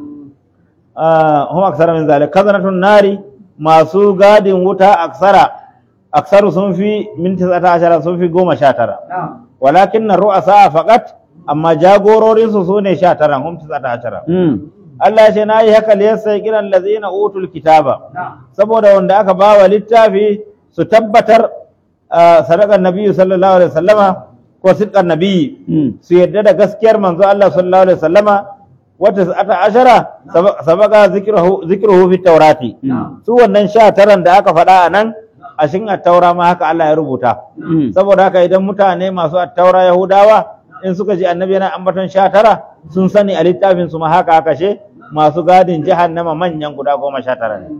hum aksara min zalik kazanatun nari masu gadin wuta aksara aksaru sun fi min tisata ashara sun fi goma sha tara walakin na ru'asa faqat amma jagororin su sune sha tara hum tisata ashara Allah ya ce na yi haka liyasa kiran lazina utul kitaba saboda wanda aka bawa littafi su tabbatar sadakan nabiyyu sallallahu alaihi wasallama ko sidqan nabiyyi su yadda da gaskiyar manzo Allah sallallahu alaihi wasallama wata ata ashara sabaka zikruhu zikruhu fi taurati su wannan sha taran da aka faɗa a nan a cikin attaura ma haka Allah ya rubuta saboda haka idan mutane masu attaura yahudawa in suka ji annabi yana ambaton sha tara sun sani a littafin su ma haka haka she masu gadin jahannama manyan guda goma sha tara ne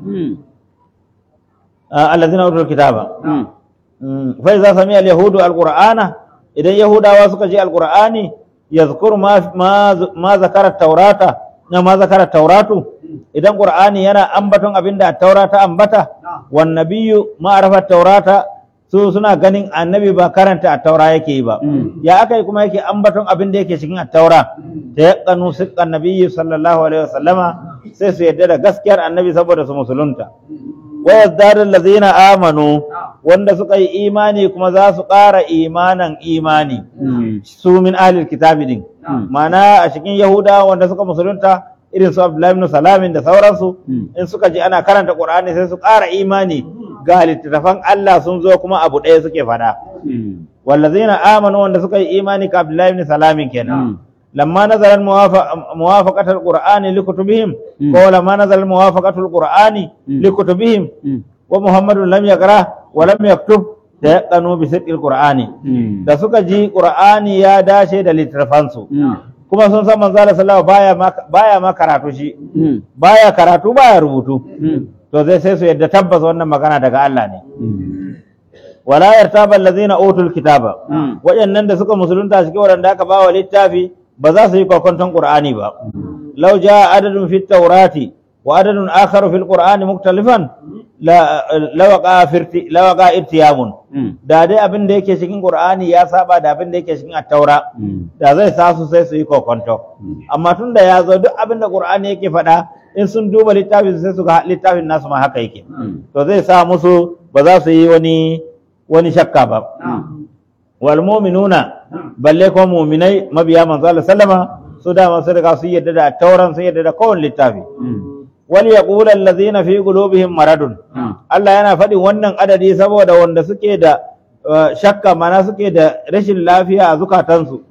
allazina utul kitaba fa iza sami al yahudu al qur'ana idan yahudawa suka ji al qur'ani yazkur ma ma zakara taurata na ma zakara tauratu idan qur'ani yana ambaton abinda taurata ambata wan nabiyyu ma arafa taurata su suna ganin annabi ba karanta a taura yake yi ba ya aka yi kuma yake ambaton abin da yake cikin taura ta yaqanu siqqan nabiyyi sallallahu alaihi wasallama sai su yadda da gaskiyar annabi saboda su musulunta wa yazdadu allazina amanu wanda suka yi imani kuma za su ƙara imanan imani su min ahlil kitabi din ma'ana a cikin yahuda wanda suka musulunta irin su abdullahi ibn salamin da sauransu in suka ji ana karanta qur'ani sai su ƙara imani ga littattafan Allah sun zo kuma abu ɗaya suke fada wallazina amanu wanda suka yi imani ka abdullahi ibn salamin kenan lamma nazala muwafaqatul qur'ani likutubihim Mm. ko lamma nazala muwafaqatul qur'ani Mm. likutubihim wa muhammadun lam yaqra wa lam yaktub tayaqanu bi sidqil qur'ani da suka ji qur'ani ya dace da littafansu kuma sun san manzo Allah sallallahu baya ma baya ma karatu shi baya karatu baya rubutu to zai sai su yadda tabbas wannan magana daga Allah ne wala yartaba allazina utul kitaba waɗannan da suka musulunta cikin waɗanda aka bawa littafi ba za su yi kwakwanton qur'ani ba law jaa adadun fit tawrati wa adadun akharu fil qur'ani muktalifan la lawaqa firti lawaqa irtiyamun da dai abin da yake cikin qur'ani ya saba da abin da yake cikin at-taura da zai sa su sai su yi kwakwanto amma tun da ya zo duk abin da qur'ani yake faɗa in sun duba littafin sai su ga littafin nasu ma haka yake to zai sa musu ba za su yi wani wani shakka ba wal mu'minuna balle ko mu'minai mabiya manzo Allah sallama su dama sun riga su yadda da tauran sun yadda da kowane littafi wal yaqulu allazina fi qulubihim maradun Allah yana faɗin wannan adadi saboda wanda suke da uh, shakka mana suke da rashin lafiya a zukatansu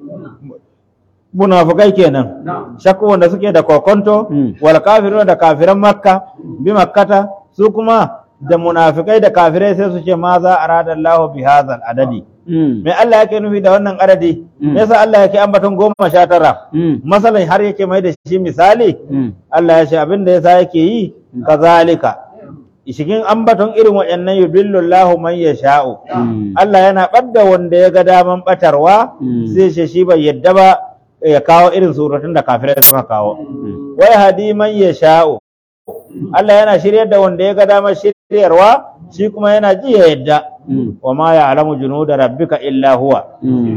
munafukai kenan shakku wanda suke da kokonto Mm. wal kafiruna da kafiran makka bi makkata su kuma da munafikai da kafirai sai su ce ma za arada Allahu bi hadzal adadi me Allah yake nufi da wannan adadi Mm. me yasa Allah yake ambaton goma sha tara masalan har yake mai da shi misali Allah ya ce abin da yasa yake yi kazalika cikin ambaton irin waɗannan yudillu Allahu man yasha'u Allah yana ɓadda wanda ya ga daman ɓatarwa Mm. sai ce shi bai yadda ba ya kawo irin suratun da kafirai suka kawo wai hadi man yasha'u Allah yana shiryar da wanda ya ga damar shiryarwa shi kuma yana ji ya yadda wa ma ya'lamu junuda rabbika illa huwa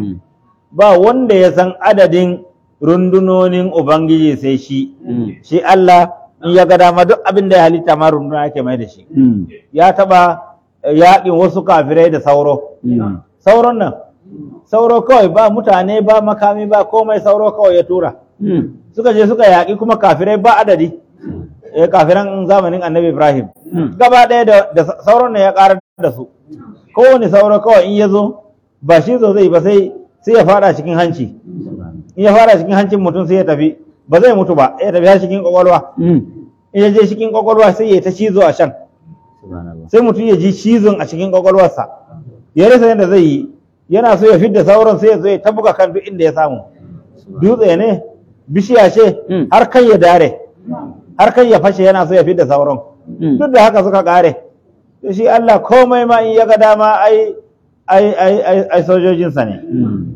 ba wanda ya san adadin rundunonin ubangiji sai shi shi Allah in ya ga dama duk abin da ya halitta ma runduna yake mai da shi ya taba eh, yaƙin wasu kafirai da sauro sauron nan sauro kawai ba mutane ba makami ba komai sauro kawai ya tura suka je suka yaƙi kuma kafirai ba adadi eh kafiran zamanin annabi ibrahim gaba ɗaya da, da sauron nan ya ƙarar da su kowane sauro kawai in ya zo ba shi zo zai ba sai sai ya fada cikin hanci in ya fara cikin hancin mutum sai ya tafi ba zai mutu ba ya tafi har cikin kwakwalwa in ya je cikin kwakwalwa sai ya ta cizo a shan sai mutum ya ji cizon a cikin kwakwalwarsa ya rasa yadda zai yi yana so ya fidda sauran sai ya zo ya tabuka kan duk inda ya samu dutse ne bishiya ce Mm. har kai ya dare har kai ya fashe yana so ya fidda sauran duk da haka suka kare to shi Allah komai ma in ya ga dama ai ai ai ai, ai sojojinsa ne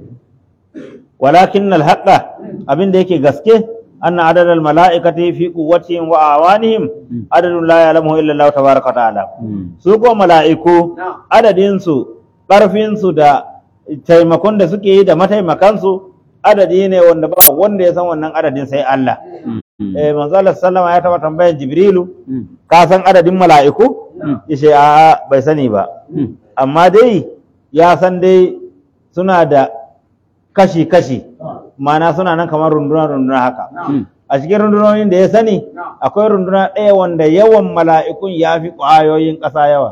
walakin alhaqa abin da yake gaske anna adad almalaikati fi quwwatihim wa awanihim adadun la ya'lamuhu illa Allah tabaaraka wa ta'ala su ko mala'iku adadin su karfin su da taimakon da suke yi da mataimakan su adadi ne wanda ba wanda ya san wannan adadin sai Allah eh manzo Allah sallama ya taba tambayan Jibrilu ka san adadin mala'iku yace a bai sani ba amma dai ya san dai suna da kashi-kashi mana suna nan kamar runduna-runduna haka a cikin rundunonin da ya sani akwai runduna ɗaya wanda yawan mala'ikun ya fi ƙwayoyin ƙasa yawa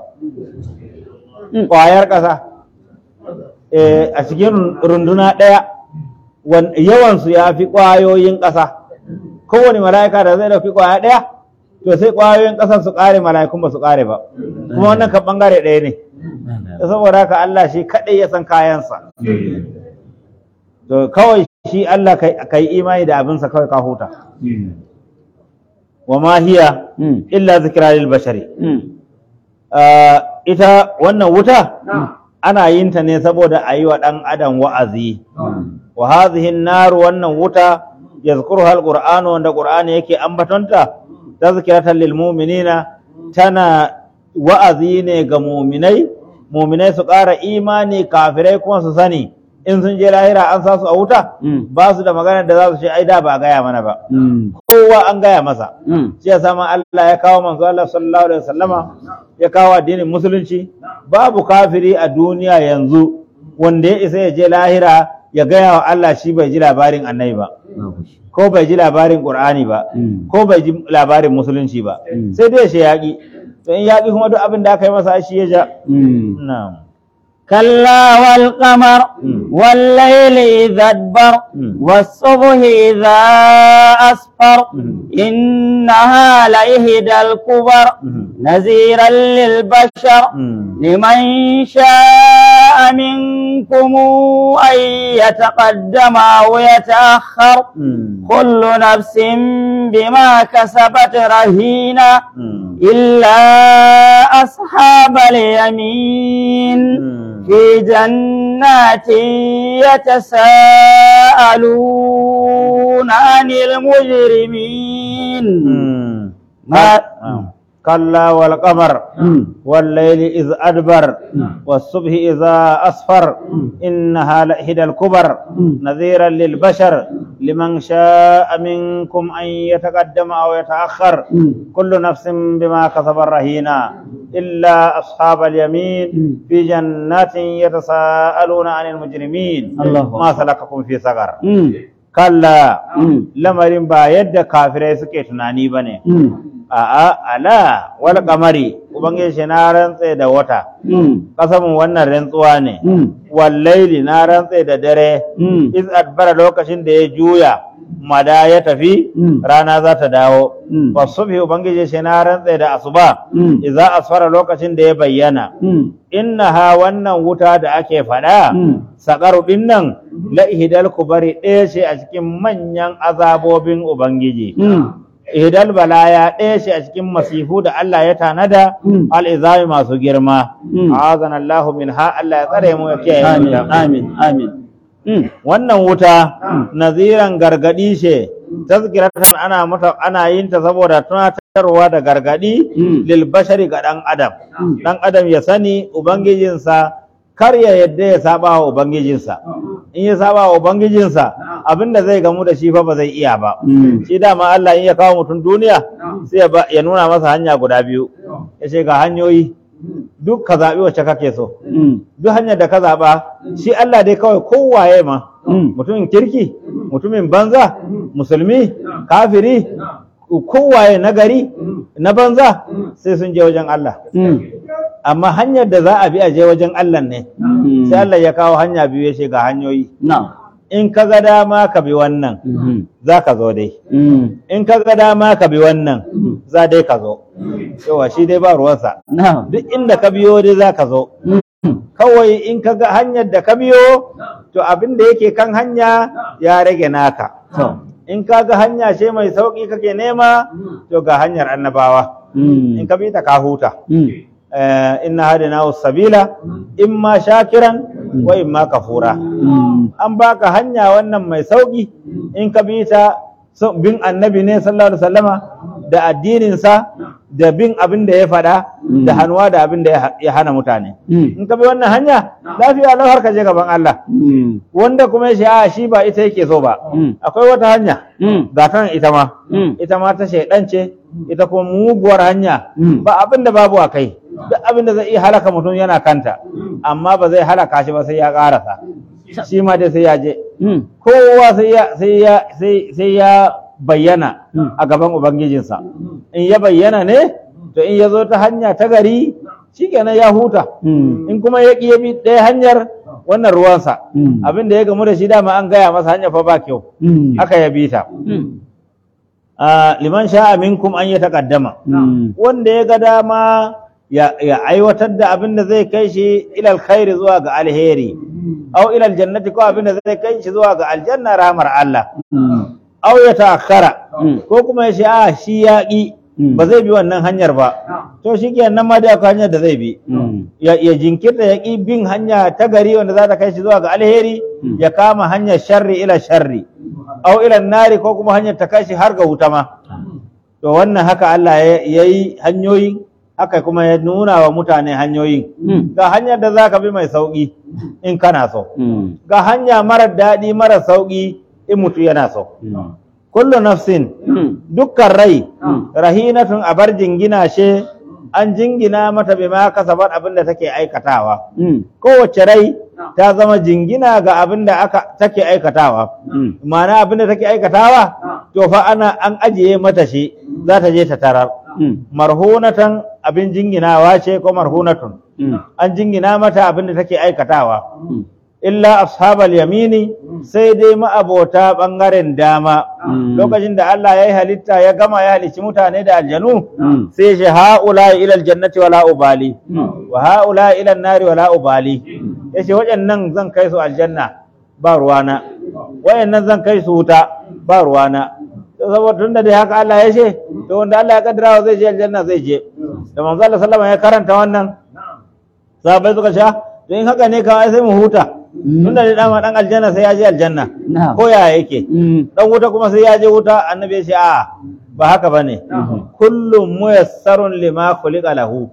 ƙwayar ƙasa Eh, a cikin runduna ɗaya wan- yawansu ya fi ƙwayoyin ƙasa kowane mala'ika da zai ɗauki ƙwaya ɗaya to sai ƙwayoyin ƙasar su ƙare mala'ikun ba su ƙare ba kuma wannan kan ɓangare ɗaya ne saboda haka Allah shi kaɗai ya san kayansa to kawai shi Allah ka yi imani da abinsa kawai ka huta wa ma hiya illa zikra lil bashari Ah, ita wannan wuta ana yin ta ne saboda a yi wa ɗan adam wa'azi wa hadhihi an-nar wannan wuta yazkuruha al-qur'anu wanda qur'ani yake ambatonta tazkiratan lil mu'minina tana wa'azi ne ga mu'minai mu'minai su ƙara imani kafirai kuma su sani in sun je lahira an sa su a wuta ba su da magana da za su ce ai da ba a gaya mana ba kowa an gaya masa shi ya sama Allah ya kawo manzo Allah sallallahu alaihi wasallama ya kawo addinin musulunci babu kafiri a duniya yanzu wanda ya isa ya je lahira ya gaya wa Allah shi bai ji labarin annabi ba ko bai ji labarin qur'ani ba ko bai ji labarin musulunci ba sai dai shi yaƙi to in yaƙi kuma duk abin da aka yi masa shi ya ja na'am كلا والقمر مم. والليل إذا أدبر مم. والصبح إذا أسفر مم. إنها لإهدى الكبر مم. نذيرا للبشر مم. لمن شاء منكم أن يتقدم أو يتأخر مم. كل نفس بما كسبت رهينة مم. إلا أصحاب اليمين مم. في جنات يتساءلون عن المجرمين مم. ما آه. كلا والقمر والليل إذ أدبر والصبح إذا أصفر إنها لإحدى الكبر نذيرا للبشر لمن شاء منكم أن يتقدم أو يتأخر كل نفس بما كسب رهينا إلا أصحاب اليمين في جنات يتساءلون عن المجرمين الله ما سلككم في سقر Mm. كلا Mm. lamarin ba yadda kafirai suke tunani ba ne Mm. a'a ala wal kamari ubangiji shi na rantse da wata Mm. kasamin wannan rantsuwa ne Mm. wallaili na rantse da dare Mm. iz adbara lokacin da ya juya mada ya tafi Mm. rana za ta dawo Mm. wasubhi ubangiji shi na rantse da asuba Mm. idza asfara lokacin da ya bayyana Mm. innaha wannan wuta da ake faɗa Mm. sakaru ɗin nan la ihdal kubari ɗaya ce a cikin manyan azabobin ubangiji Mm. ihdal balaya ɗaya ce a cikin masifu da Allah ya tanada Mm. al'izami masu girma Mm. azana Allahu minha Allah ya tsare mu ya kiyaye mu Amin. da Amin. Amin. Mm. wannan wuta naziran gargadi ce tazkiratan ana mata ana yin ta saboda tunatarwa da gargadi Mm. lil bashari ga dan adam Mm. dan adam ya sani ubangijinsa kar ya yadda ya saba wa ubangijinsa in ya saba wa ubangijinsa abinda zai gamu da shi fa ba zai iya ba Mm. shi dama Allah in ya kawo mutum duniya sai ya ba- ya nuna masa hanya guda biyu ya ce ga hanyoyi duk ka zaɓi wacce kake so Mm. duk hanyar da ka zaɓa shi Allah dai kawai kowaye ma Mm. mutumin kirki mutumin banza musulmi kafiri kowaye nagari na banza sai sun je wajen Allah Mm. amma hanyar da za a bi a je wajen Allah ne Mm. sai Allah ya kawo hanya biyu ya ce ga hanyoyi Na'am. in ka ga dama ka bi wannan Mhm. za ka zo dai Mm. in ka ga dama ka bi wannan za dai ka zo yawa shi dai ba ruwansa Na'am. duk inda ka biyo dai za ka zo Mm. kawai in ka ga hanyar da ka biyo to abin da yake kan hanya ya rage naka To. in ka ga hanya ce mai sauƙi kake nema to ga hanyar annabawa in Mm. ka bi ta ka huta Mm. Eh, inna hadina sabila imma shakiran wa imma kafura Mm. an baka hanya wannan mai sauƙi in ka bi ta so- bin annabi ne sallallahu alaihi wasallama da addininsa da bin abin da ya faɗa da hannuwa da abin da ya ha- ya hana mutane Mm. in ka bi wannan hanya lafiya lau har ka je gaban Allah Mm. wanda kuma ya ce a shi ba ita yake so ba Mm. akwai wata hanya Mm. ga ta nan ita ma Mm. ita ma ta shaidan ce ita kuma muguwar hanya Mm. ba abin da babu a kai duk abin da zai iya halaka mutum yana kanta amma ba zai halaka shi ba sai ya karasa shi ma dai sai ya je Mm. kowa sai ya sai ya sai sai ya bayyana Mm. a gaban ubangijinsa in ya bayyana ne to in ya zo ta hanya ta gari shikenan ya huta Mm. in kuma ya ƙi ya bi ɗaya hanyar wannan ruwansa Mm. abin da ya gamu da shi dama an gaya masa hanya fa ba kyau Mm. haka ya bi ta Mm. Ah, liman sha'a minkum an ya taqaddama Mm. wanda ya ga dama ya, ya aiwatar da abin da zai kai shi ilal khairi zuwa ga alheri au ilal jannati ko abin da zai kai shi zuwa ga aljanna rahmar Allah Mm. au ya ta'akhara Mm. ko kuma ya ce a shi ya ƙi Mm. ba zai bi wannan hanyar ba to shi nan ma da akwai hanyar da zai bi Mm. ya, ya jinkirta ya ƙi bin hanya ta gari wanda za ta kai shi zuwa ga alheri Mm. ya kama hanyar sharri ila sharri au ila nari ko kuma hanyar ta kai shi har ga wuta ma to wannan haka Allah ya yi hanyoyin haka kuma ya nuna wa mutane hanyoyin Mm. ga hanyar da za ka bi mai sauƙi in kana so Mm. ga hanya marar daɗi marar sauƙi in mutu yana so Mm. kullu nafsin Mm. dukkan rai Mm. rahinatun abar jingina she an jingina mata bima kasabat abin da take aikatawa Mm. kowace rai ta zama jingina ga abin da aka take aikatawa Mm. ma'ana abin da take aikatawa to fa ana an ajiye mata shi za ta je ta tarar Mm. marhunatan abin jinginawa ce ko marhunatun Mm. an jingina mata abin da take aikatawa Mm. illa ashabal yamini sai dai ma'abota bangaren dama Mm. lokacin da Allah ya yi halitta ya gama ya halicci mutane da aljanu Mm. sai shi ha'ula ila aljannati wala ubali Mm. wa ha'ula ila nari wala ubali yace waɗannan zan kai su aljanna ba ruwana waɗannan zan kai su wuta ba ruwana to saboda tunda dai haka Allah ya ce to wanda Allah ya kaddara zai je aljanna zai je da manzo Allah sallama ya karanta wannan sahabbai suka sha to in haka ne kawai sai mu huta tunda dai dama dan aljanna sai ya je aljanna Na'am. ko ya yake Mm. dan wuta kuma sai ya je wuta annabi ya ce a ba haka bane kullum muyassarun lima khuliqa lahu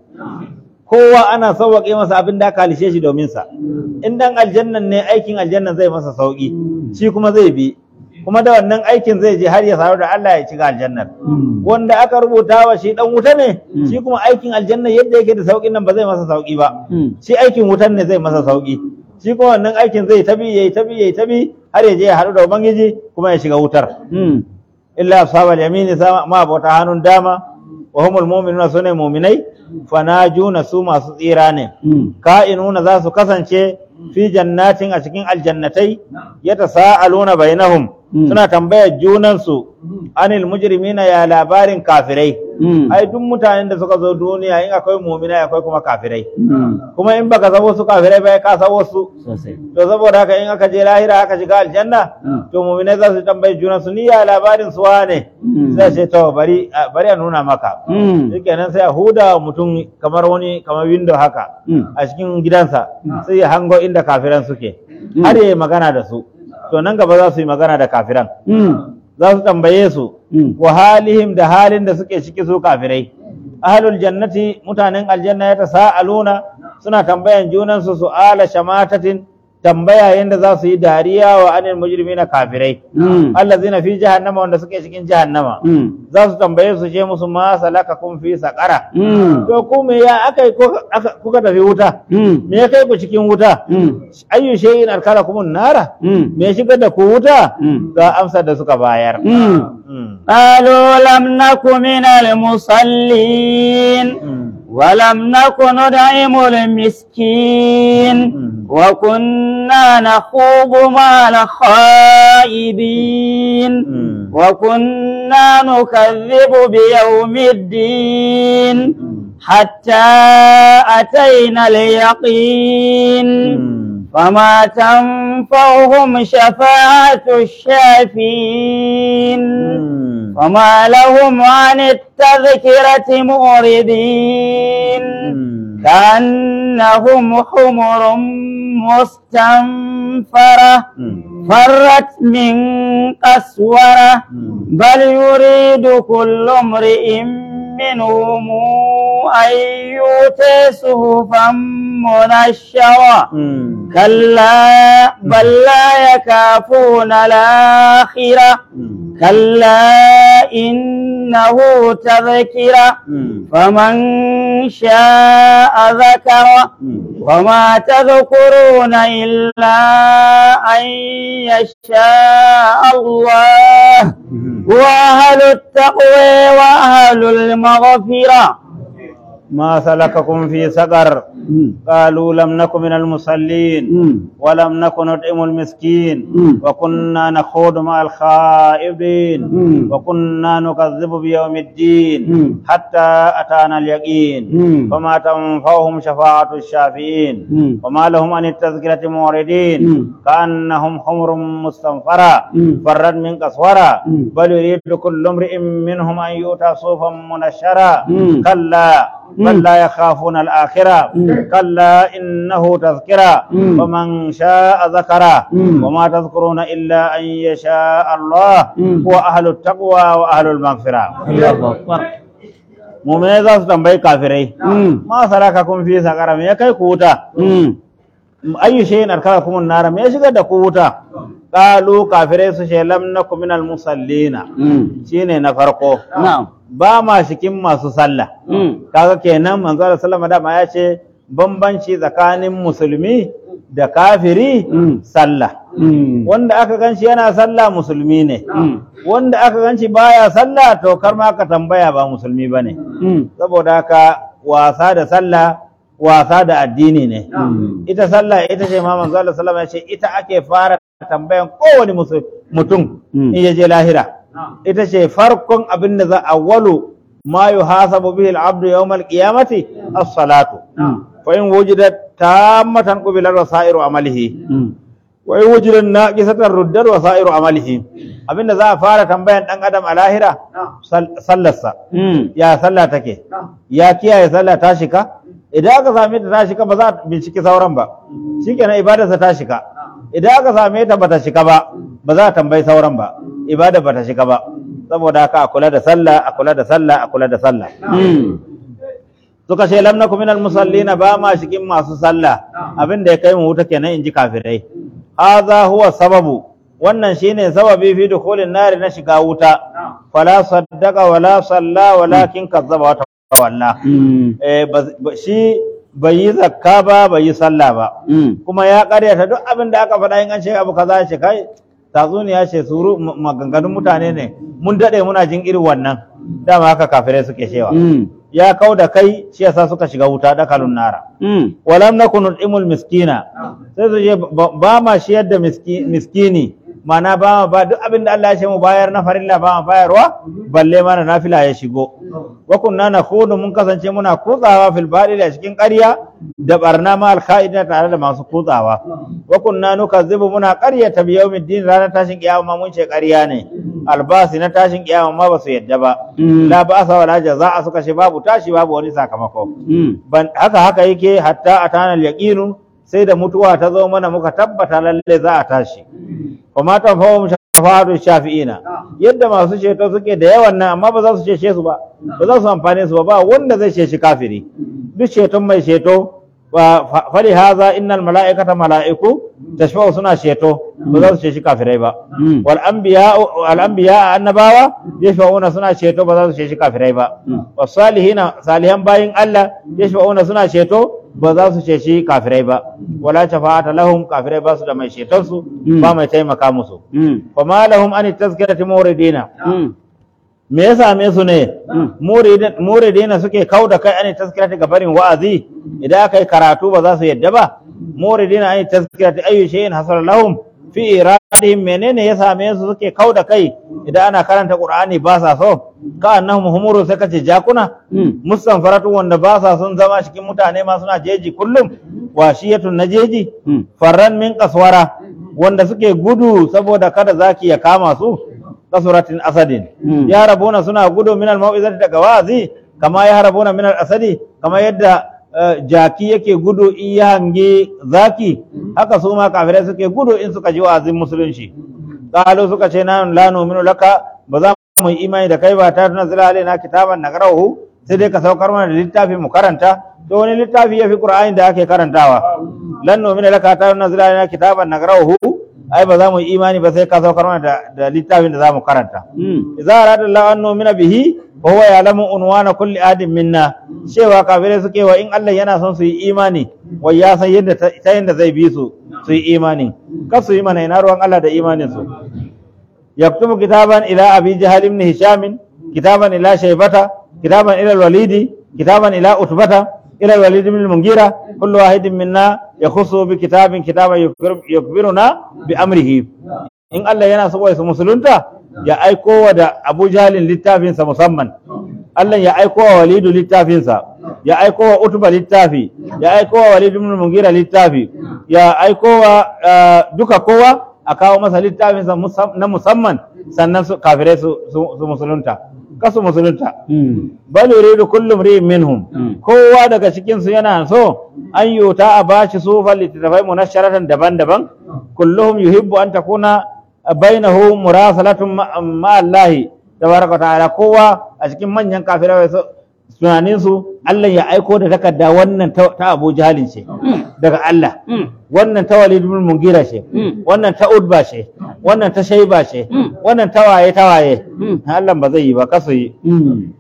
kowa ana sauwaƙe masa abin da aka halishe shi domin sa in dan aljannan ne aikin aljannan zai masa sauki shi kuma zai bi kuma da wannan aikin zai je har ya samu da Allah ya shiga aljannar Mm. wanda aka rubuta wa shi dan wuta ne Mm. shi kuma aikin aljanna yadda yake da saukin nan ba zai masa sauki ba Mm. shi aikin wutan ne zai masa sauki shi kuma wannan aikin zai tabi yayi tabi yayi tabi har ya je ya haɗu da ubangiji kuma ya shiga wutar Mm. illa ashabal yamini sama ma bauta hannun dama wa humul mu'minuna sune mu'minai fanajuna su masu tsira ne Mm. ka'inuna za su kasance fi jannatin a cikin aljannatai yatasaaluna bainahum Mm. suna tambayar junansu anil mujrimina ya labarin kafirai Mm. ai duk mutanen da suka zo duniya in akwai mu'minai akwai kuma kafirai Mm. kuma in baka san wasu kafirai ba ka san wasu Sosai. to saboda haka in aka je lahira aka shiga aljanna Mm. to mu'minai za su tambayi junansu ni ya labarin su wane Mm. sai ce to bari a- bari a nuna maka Mm. shikenan sai a huda mutum kamar wani kamar window haka Mm. a cikin gidansa sai ya hango inda kafiran suke Mm. har ya yi magana da su to nan gaba za su yi magana da kafiran Mm. za su tambaye su Mm. wa halihim da halin da suke ciki su kafirai ahlul jannati mutanen aljanna ya tasaaluna suna tambayan junansu su'ala shamatatin tambaya yanda za su yi dariya wa anil mujrimina kafirai Mm. allazina fi jahannama wanda suke cikin jahannama Mm. za su tambaye su je musu ma salakakum fi saqara Mm. to ku me ya aka yi kuka aka- kuka tafi wuta Mm. me ya kai ku cikin wuta Mm. ayyu shay'in arkalakum nara Mm. me ya shigar da ku wuta Mm. ga amsar da suka bayar Mm. Mm. قالوا لم نك من المصلين Mm. ولم نك ندعم المسكين مم. وكنا نخوض مع الخائبين Mm. وكنا نكذب بيوم الدين حتى أتينا اليقين Mm. فما تنفعهم شفاعة الشافين Mm. وما لهم عن التذكرة معرضين Mm. كأنهم حمر مستنفرة Mm. فرت من قسورة Mm. بل يريد كل امرئ منهم أن يؤتى صحفا منشرة Mm. كلا بل لا يكافون الآخرة Mm. كلا إنه تذكرة Mm. فمن شاء ذكره Mm. وما تذكرون إلا أن يشاء الله وأهل التقوى وأهل المغفرة ما سلككم في سقر قالوا لم نكن من المصلين ولم نكن نطعم المسكين مم. وكنا نخوض مع الخائبين مم. وكنا نكذب بيوم الدين مم. حتى أتانا اليقين مم. فما تنفعهم شفاعة الشافعين مم. وما لهم عن التذكرة معرضين مم. كأنهم حمر مستنفرة مم. فرت من قسورة مم. بل يريد كل امرئ منهم أن يؤتى صوفا منشرا مم. كلا بل مم. لا يخافون الآخرة مم. كلا إنه تذكرة مم. ومن شاء ذكره مم. وما تذكرون إلا أن يشاء الله مم. هو أهل التقوى وأهل المغفرة الله أكبر مؤمنين ذات تنبي كافرين مم. ما سلككم في سقر me ya kai ku wuta مم. ayyu shay'in arkakakum an-nar me ya shigar da ku wuta qalu kafirai su ce lam nakum minal musallina مم. shine na farko نعم ba ma cikin masu sallah مم. kaga kenan manzo Allah sallama dama ya ce bambanci tsakanin musulmi da kafiri Mm. sallah Mm. wanda aka ganshi yana sallah musulmi ne Mm. wanda aka ganshi baya sallah to kar ma ka tambaya ba musulmi bane Mm. saboda haka wasa da sallah wasa da addini ne Mm. ita sallah ita ce ma manzo Allah sallallahu alaihi wasallam ya ce ita ake fara tambayan kowane musu- mutum Mm. in ya je lahira ita ce farkon abin da za awwalu ma yuhasabu bihi al-abdu yawm al-qiyamati as-salatu Mm. fa in wujidat tammatan qubila wasairu amalihi Mm. wa in wujidat naqisatan ruddat wasairu amalihi abinda za a fara tambayan dan adam a lahira sal- sallarsa Mm. ya sallah take ya kiyaye sallah ta shika idan aka same ta ta shika ba za a binciki sauran ba shikenan ibadarsa ta shika idan aka same ta bata shika ba ba za a tambayi sauran ba ibada bata shika ba saboda haka a kula da sallah a kula da sallah a kula da sallah Mm. suka ce lam nakum minal musallina ba ma cikin masu sallah abin da ya kai mu wuta kenan inji kafirai hadha huwa sababu wannan shine sababi fi dukhulin nari na shiga wuta fala saddaqa wala salla walakin kazzaba wa tawalla Mm. eh ba- ba- shi bai yi zakka ba bai yi sallah ba Mm. kuma ya karyata duk abin da aka faɗa in an ce abu kaza ya ce kai tatsuniya ce suru ma- maganganun mutane ne mun daɗe muna jin irin wannan dama haka kafirai suke cewa Mm. ya kau da kai shi yasa suka shiga wuta dakalun nara Mm. walam nakun nud'imul miskina sai su je ba ba ma shiyar da miski- miskini mana ba ma ba duk abin da Allah ya ce mu bayar na farilla ba ma bayarwa balle mana nafila ya shigo wa kunna nakhudu mun kasance muna kutsawa fil badil a cikin ƙarya da barna ma alkha'ida tare da masu kutsawa wa kunna nukazzibu muna ƙaryata bi yawmiddin ranar tashin kiyama mun ce ƙarya ne albasi na tashin kiyama ma ba su yadda ba Mm. la ba'sa wala jaza'a suka ce babu tashi babu wani sakamako Mm. ban haka haka yake hatta atana al-yaqinu sai da mutuwa ta zo mana muka tabbata lalle za a tashi kuma ta fawo shafa'atu shafi'ina yadda masu ceto suke da yawan nan amma ba za su cece su ba ba za su amfane su ba ba wanda zai ceci kafiri duk ceton mai ceto wa fa- fali haza innal mala'ikata mala'iku tashfa'u suna ceto ba za su ceci kafirai ba Mm. wal anbiya al anbiya annabawa yashfa'una suna ceto ba za su ceci kafirai ba Mm. wasalihina salihan bayin Allah yashfa'una suna ceto ba za su ceci kafirai ba wala shafa'ata lahum kafirai ba su da mai ceton su Mm. ba mai taimaka musu Mm. fa ma lahum an tazkirati muridina Mm. me ya same su ne Mm. Muridin- muridina suke kau da kai an tazkirati ga barin wa'azi idan aka yi karatu ba za su yadda ba muridina an tazkirati ayyu shay'in hasala lahum fi iradihim menene ya same su suke kau da kai idan ana karanta qur'ani ba sa so ka annahum humuru sai kace jakuna Mm. mustanfaratu wanda ba sa son zama cikin mutane ma suna jeji kullum washiyatun na jeji Mm. farran min kaswara wanda suke gudu saboda kada zaki ya kama su kasuratin asadin Mm. ya rabona suna gudu minal mau'izati daga wazi kama ya rabona minal asadi kama yadda eh, jaki yake gudu in ya hangi zaki haka su ma kafirai suke gudu in suka ji wa'azin musulunci qalu suka ce na la nu'minu laka ba za mu yi imani da kai ba ta tunzila alaina kitaban nagrahu sai dai ka saukar mana da littafi mu karanta to wani littafi yafi qur'ani da ake karantawa lan nu'mina laka ta tunzila alaina kitaban nagrahu ai ba za mu yi imani ba sai ka saukar mana da, da littafin da za mu karanta Mm. idza arada Allah an nu'mina bihi wa huwa ya'lamu unwana kulli adin minna cewa kafirai suke wa in Allah yana son su yi imani wai ya san yadda ta ta yadda zai bi su su yi imani kar su yi mana ina ruwan Allah da imanin su yaktubu kitaban ila abi jahal ibn hisham kitaban ila shaybata kitaban ila al-walidi kitaban ila utbata ila al-walid ibn al-mungira kullu wahidin minna yakhussu bi kitabin kitaban yukbir- yukbiruna bi amrihi in Allah yana so wai su musulunta ya aiko wa da Abu Jahalin littafinsa musamman Allah ya aiko wa Walidu littafinsa ya aiko wa Utba littafi ya aiko wa Walid ibn Mugira littafi ya aiko wa eh, duka kowa a kawo masa littafinsa musam- na musamman sannan su kafirai su, su, su musulunta kasu musulunta Mm. bal yuridu kullu imri'in minhum Mm. kowa daga cikin su yana so an yuta a bashi sufan littattafai munasharatan daban-daban kulluhum yuhibbu an takuna bainahu murasalatun ma ma Allah tabaraka wa ta'ala kowa a cikin manyan kafirai so tunanin su Allah ya aiko da takarda wannan ta, ta Abu Jahalin ce daga Allah Mm. wannan ta Walid ibn Mugira ce Mm. wannan ta Udba ce wannan ta Shayba ce Mm. wannan ta waye ta waye Mm. Allah ba zai yi ba kasu yi Mm.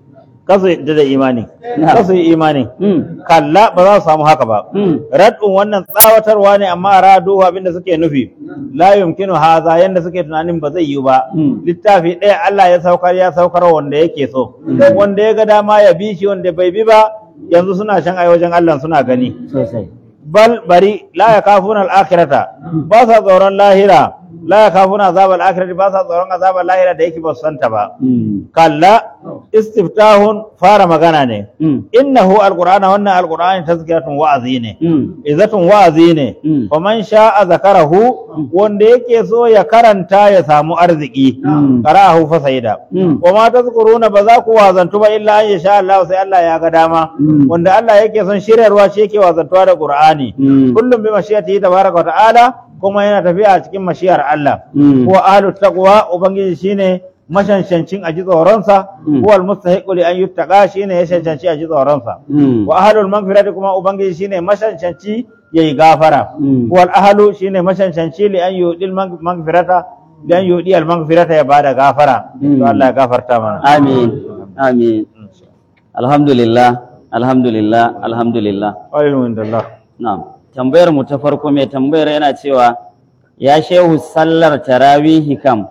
kasu yadda da imani Na'am. kasu yi imani Mm. kalla ba za su samu haka ba Mm. rad'un wannan tsawatarwa ne amma radu abinda suke nufi la yumkinu haza yanda suke tunanin ba zai yi ba Mm. littafi ɗaya Allah ya saukar ya saukar wanda yake so wanda ya ga dama ya bi shi wanda bai bi ba yanzu suna shan ai wajen Allah suna gani Sosai. bal bari la yakafuna al-akhirata ba sa tsoron lahira la yakafuna azab al-akhirati ba sa tsoron azab al-lahira da yake ba su santa ba Mm. kalla istiftahun fara magana ne Mm. innahu alqur'ana wannan alqur'ani tazkiratun wa'azi ne Mm. izatun wa'azi ne Mm. wa man sha'a zakarahu wanda yake so ya karanta ya samu arziki Mm. qara'ahu fa sayida Mm. wa ma tazkuruna ba za ku wazantu ba illa an yasha Allah sai Allah ya ga dama Mm. wanda Allah yake son shiryarwa shi yake wazantuwa da Qur'ani Mm. kullum bi mashiyatihi tabaraka wa ta'ala kuma yana tafiya a cikin mashiyar Allah Mm. huwa ahlut taqwa ubangiji shine mashanshancin a ji tsoronsa Mm. huwa almustahiqu li an yuttaqa shine ya shanshanci a ji tsoronsa Mm. wa ahlul maghfirati kuma ubangiji shine mashanshanci yayi gafara Mm. wal ahlu shine mashanshanci li an yudil mag- maghfirata li an yudi al maghfirata ya bada gafara Mm. to Allah ya gafarta mana Amin. Amin. Alhamdulillah. Alhamdulillah. Alhamdulillah. alhamdulillah Na'am. Tambayar mu ta farko mai tambayar yana cewa ya shehu sallar tarawihi kam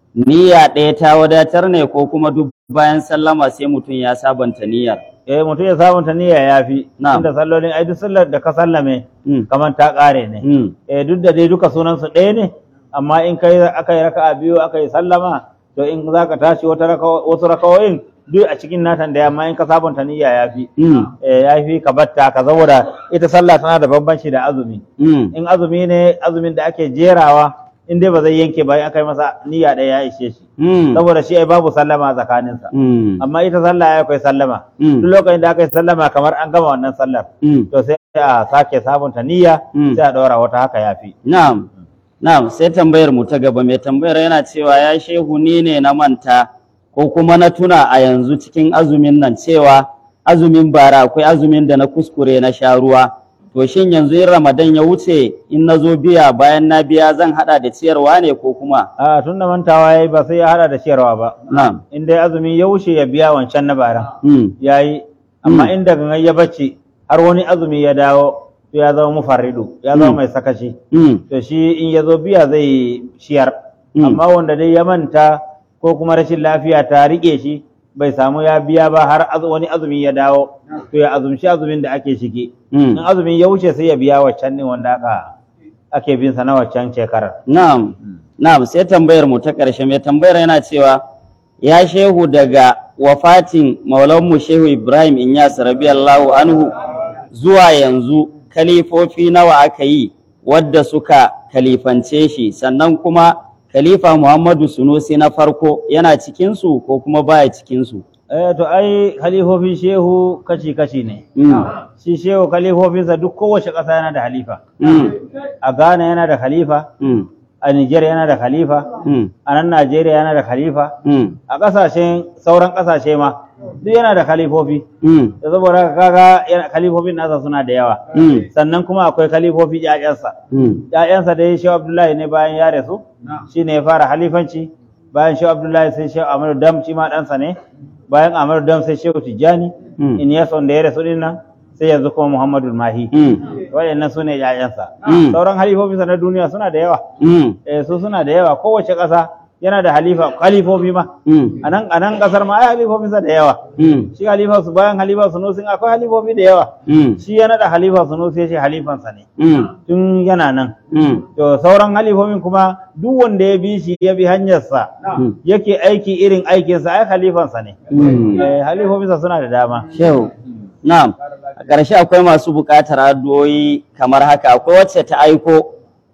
niyya ɗaya ta wadatar ne ko kuma duk bayan sallama sai mutum ya sabanta niyyar. eh mutum ya sabunta niyya yafi Na'am. inda sallolin ai duk sallar da ka sallame Mm. kaman ta kare ne Mm. eh duk da dai duka sunan su ɗaya ne amma in kai aka yi raka'a biyu aka yi sallama to in za ka tashi wata raka- wasu rakawoyin duk a cikin natan da yamma in ka sabunta niyya ya fi Mm. eh ya fi ka batta ka saboda ita sallah tana da bambanci da azumi Mm. in azumi ne azumin da ake jerawa in dai ba zai yanke ba in aka yi masa niyya ɗaya ya ishe shi Mm. saboda shi ai babu sallama tsakaninsa Mm. amma ita sallah ya akwai sallama Mm. duk lokacin da aka yi sallama kamar an gama wannan sallar Mm. to sai a sake sabunta niyya Mm. sai a ɗora wata haka ya fi Na'am. Na'am, sai tambayar mu ta gaba mai tambayar yana cewa ya shehu ni ne na manta ko kuma na tuna a yanzu cikin azumin nan cewa azumin bara akwai azumin da na kuskure na sha ruwa. To shin yanzu in Ramadan ya wuce in na zo biya bayan na biya zan hada da ciyarwa ne ko kuma? a tun da mantawa ya yi ba sai ya hada da ciyarwa ba Na'am. in dai azumi ya wuce ya biya wancan na bara Mm. ya yi amma in daga ya bacci har wani azumi ya dawo to ya zama mufarridu ya zama Mm. mai sakaci Mm. to shi in ya zo biya zai ciyar Mm. amma wanda dai ya manta ko kuma rashin lafiya ta rike shi bai samu ya biya ba har az- wani azumi ya dawo to ya azumci azumin da ake shige in Mm. azumin ya wuce sai ya biya waccan ne wanda aka ake bin sa na waccan shekarar Na'am. Na'am, sai tambayar mu ta ƙarshe mai tambayar yana cewa ya shehu daga wafatin maulanmu shehu Ibrahim Inyas radiyallahu anhu zuwa yanzu kalifofi nawa aka yi wadda suka kalifance shi sannan kuma khalifa Muhammadu Sunusi na farko yana cikinsu ko kuma baya cikinsu. eh to ai khalifofin shehu kashi kashi ne Mm. shi shehu khalifofinsa duk kowace ƙasa yana da halifa Mm. a Ghana yana da khalifa Mm. a Niger yana da khalifa Mm. a nan Najeriya yana da khalifa Mm. a ƙasashen sauran ƙasashe ma duk yana da khalifofi Mm. da saboda haka kaga yana- khalifofin nasa suna da yawa Mm. sannan kuma akwai khalifofi ƴaƴansa Mm. ƴaƴansa da ya shehu Abdullahi ne bayan ya rasu shi ne ya fara halifanci bayan shehu Abdullahi sai shehu Ahmadu Dam shi ma ɗansa ne bayan Ahmadu Dam sai shehu Tijjani Mm. in ya da ya rasu din nan sai yanzu kuma Muhammadu Mahi Mm. waɗannan su ne ƴaƴansa Mm. sauran halifofinsa na duniya suna da yawa Mm. eh su suna da yawa kowace ƙasa yana da halifa halifofi ma Mm. a nan a nan ƙasar ma ai halifofinsa da yawa Mm. shi halifa su bayan halifa sunusi akwai halifofi da yawa Mm. shi ya naɗa halifa sunusi ya ce halifansa ne Mm. tun yana nan Mm. to sauran halifofin kuma duk wanda ya bi shi ya bi hanyarsa Mm. yake aiki irin aikinsa ai halifansa ne Mm. eh halifofinsa suna da dama Shehu, na'am, a ƙarshe akwai masu buƙatar addu'o'i kamar haka, akwai wacce ta aiko,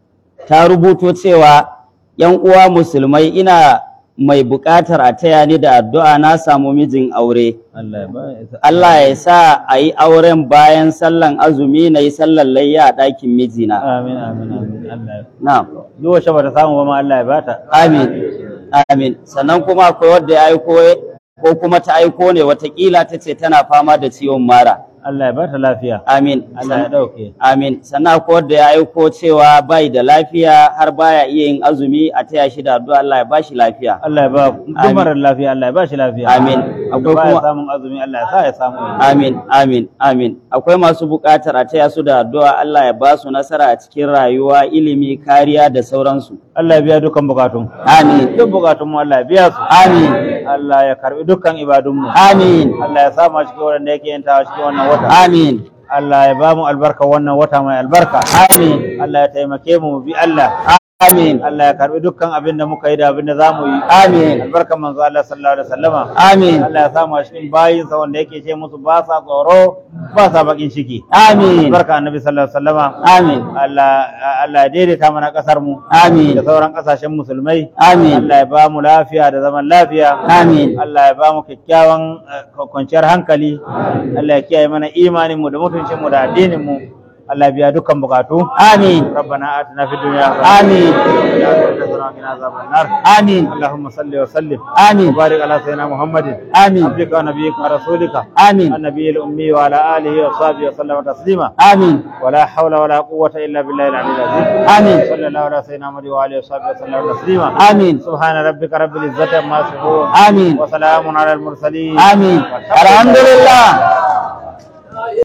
ta rubuto cewa ‘yan uwa musulmai ina mai buƙatar a taya ni da addu'a na samu mijin aure. Allah ya ba ya Allah ya sa a yi auren bayan sallan azumi na yi sallan layya a ɗakin mijina. amin amin amin Allah ya Na'am. duk wacce bata samu ba ma Allah ya bata Amin. Amin. Sannan kuma akwai wadda ya aiko ko kuma ta aiko ne watakila ta ce tana fama da ciwon mara. Allah ya ba ta lafiya amin Allah ya dauke amin sannan akwai wanda ya aiko cewa bai da lafiya har baya iya yin azumi a taya shi da addu'a Allah ya bashi lafiya Allah ya ba duk Amin. marar lafiya Allah ya ba shi lafiya Amin. akwai Akwai kuma kuma- samun azumi Allah ya sa ya samu amin amin amin akwai masu buƙatar a taya su da addu'a Allah ya ba su nasara a cikin rayuwa ilimi kariya da sauransu Allah ya biya dukkan bukatun amin duk bukatun mu Allah ya biya su amin Allah ya karbi dukkan ibadun mu amin Allah ya sa mu a cikin wanda yake yantawa cikin wannan wata amin Allah ya ba mu albarka wannan wata mai albarka amin Allah ya taimake mu mu bi Allah amin Allah ya karbi dukkan abin da muka yi da abin da za mu yi amin albarkan manzo Allah sallallahu alaihi wasallama amin Allah ya samu a cikin bayinsa wanda yake ce musu ba sa tsoro ba sa bakin ciki amin albarka annabi sallallahu alaihi wasallama amin Allah Allah ya daidaita mana kasar mu amin da sauran kasashen musulmai amin Allah ya ba mu lafiya da zaman lafiya amin Allah ya ba mu kyakkyawan eh, kwanciyar hankali Allah ya kiyaye mana imanin mu da mutuncin mu da addinin mu Allah ya biya dukkan bukatu amin ربنا آتنا في الدنيا آمين. حسنة وقنا عذاب النار amin اللهم صل وسلم amin وبارك على سيدنا محمد amin عبدك ونبيك ورسولك amin النبي الأمي وعلى آله وصحبه وسلم تسليما amin ولا حول ولا قوة إلا بالله العلي العظيم آمين. صلى الله على سيدنا محمد وآله وصحبه وسلم تسليما amin سبحان ربك رب العزة عما يصفون amin وسلام على المرسلين amin alhamdulillah